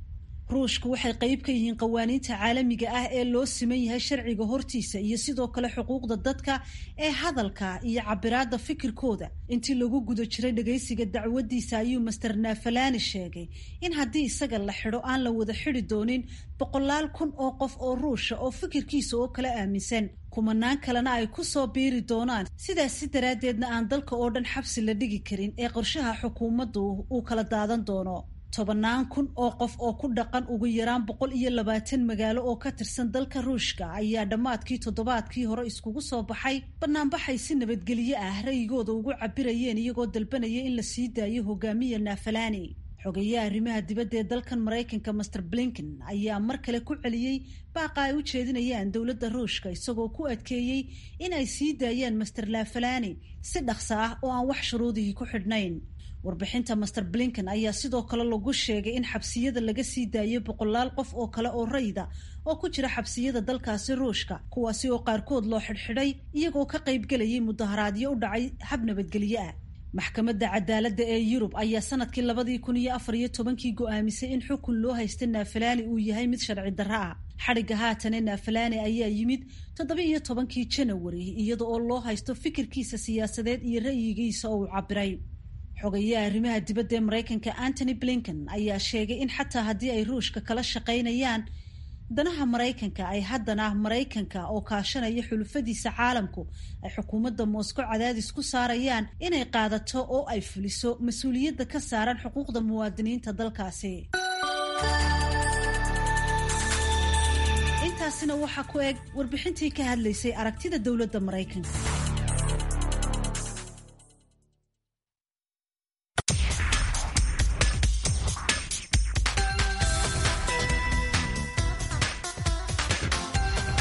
ruushku waxay qayb ka yihiin qawaaniinta caalamiga ah ee loo siman yahay sharciga hortiisa iyo sidoo kale xuquuqda dadka ee hadalka iyo cabiraada fikirkooda intii lagu guda jiray dhagaysiga dacwadiisa ayuu master naafalani sheegay in haddii isaga la xidho aan la wada xidi doonin boqolaal kun oo qof oo ruusha oo fikirkiisa oo kala aaminsan kumanaan kalena ay ku soo biiri doonaan sidaas si daraaddeedna aan dalka oo dhan xabsi la dhigi karin ee qorshaha xukuumaddu uu kala daadan doono tobannaan kun oo qof oo ku dhaqan ugu yaraan boqol iyo labaatan magaalo oo ka tirsan dalka ruushka ayaa dhammaadkii toddobaadkii hore iskugu soo baxay banaanbaxay si nabadgelyo ah ra'yigooda ugu cabirayeen iyagoo dalbanaya in la sii daayo hogaamiya naafalani xogeyaha arrimaha dibadda ee dalkan maraykanka master blinken ayaa mar kale ku celiyey baaqa ay u jeedinayaan dowladda ruushka isagoo ku adkeeyey in ay sii daayaan master naafalani si dhaqso ah oo aan wax shuruudihii ku xidhnayn warbixinta master blinken ayaa sidoo kale lagu sheegay in xabsiyada laga sii daayay boqolaal qof oo kale oo rayda oo ku jira xabsiyada dalkaasi ruushka kuwaasi oo qaarkood loo xidhxidhay iyagoo ka qaybgelayay mudaharaadyo u dhacay hab nabadgelyo ah maxkamadda cadaaladda ee yurub ayaa sanadkii labadii kun iyo afar iyo tobankii go-aamisay in xukun loo haysta naafalaani uu yahay mid sharci darro ah xadhigga haatane naafalaani ayaa yimid toddoba iyo tobankii janawari iyada oo loo haysto fikirkiisa siyaasadeed iyo ra'yigiisa oo uu cabiray xogayaha arrimaha dibadda ee maraykanka antony blinken ayaa sheegay in xataa haddii ay ruushka kala shaqaynayaan danaha maraykanka ay haddana maraykanka oo kaashanaya xulufadiisa caalamku ay xukuumadda moscow cadaadis ku saarayaan inay qaadato oo ay fuliso mas-uuliyadda ka saaran xuquuqda muwaadiniinta dalkaasi intaasina waxaa ku eg warbixintii ka hadlaysay aragtida dowladda maraykanka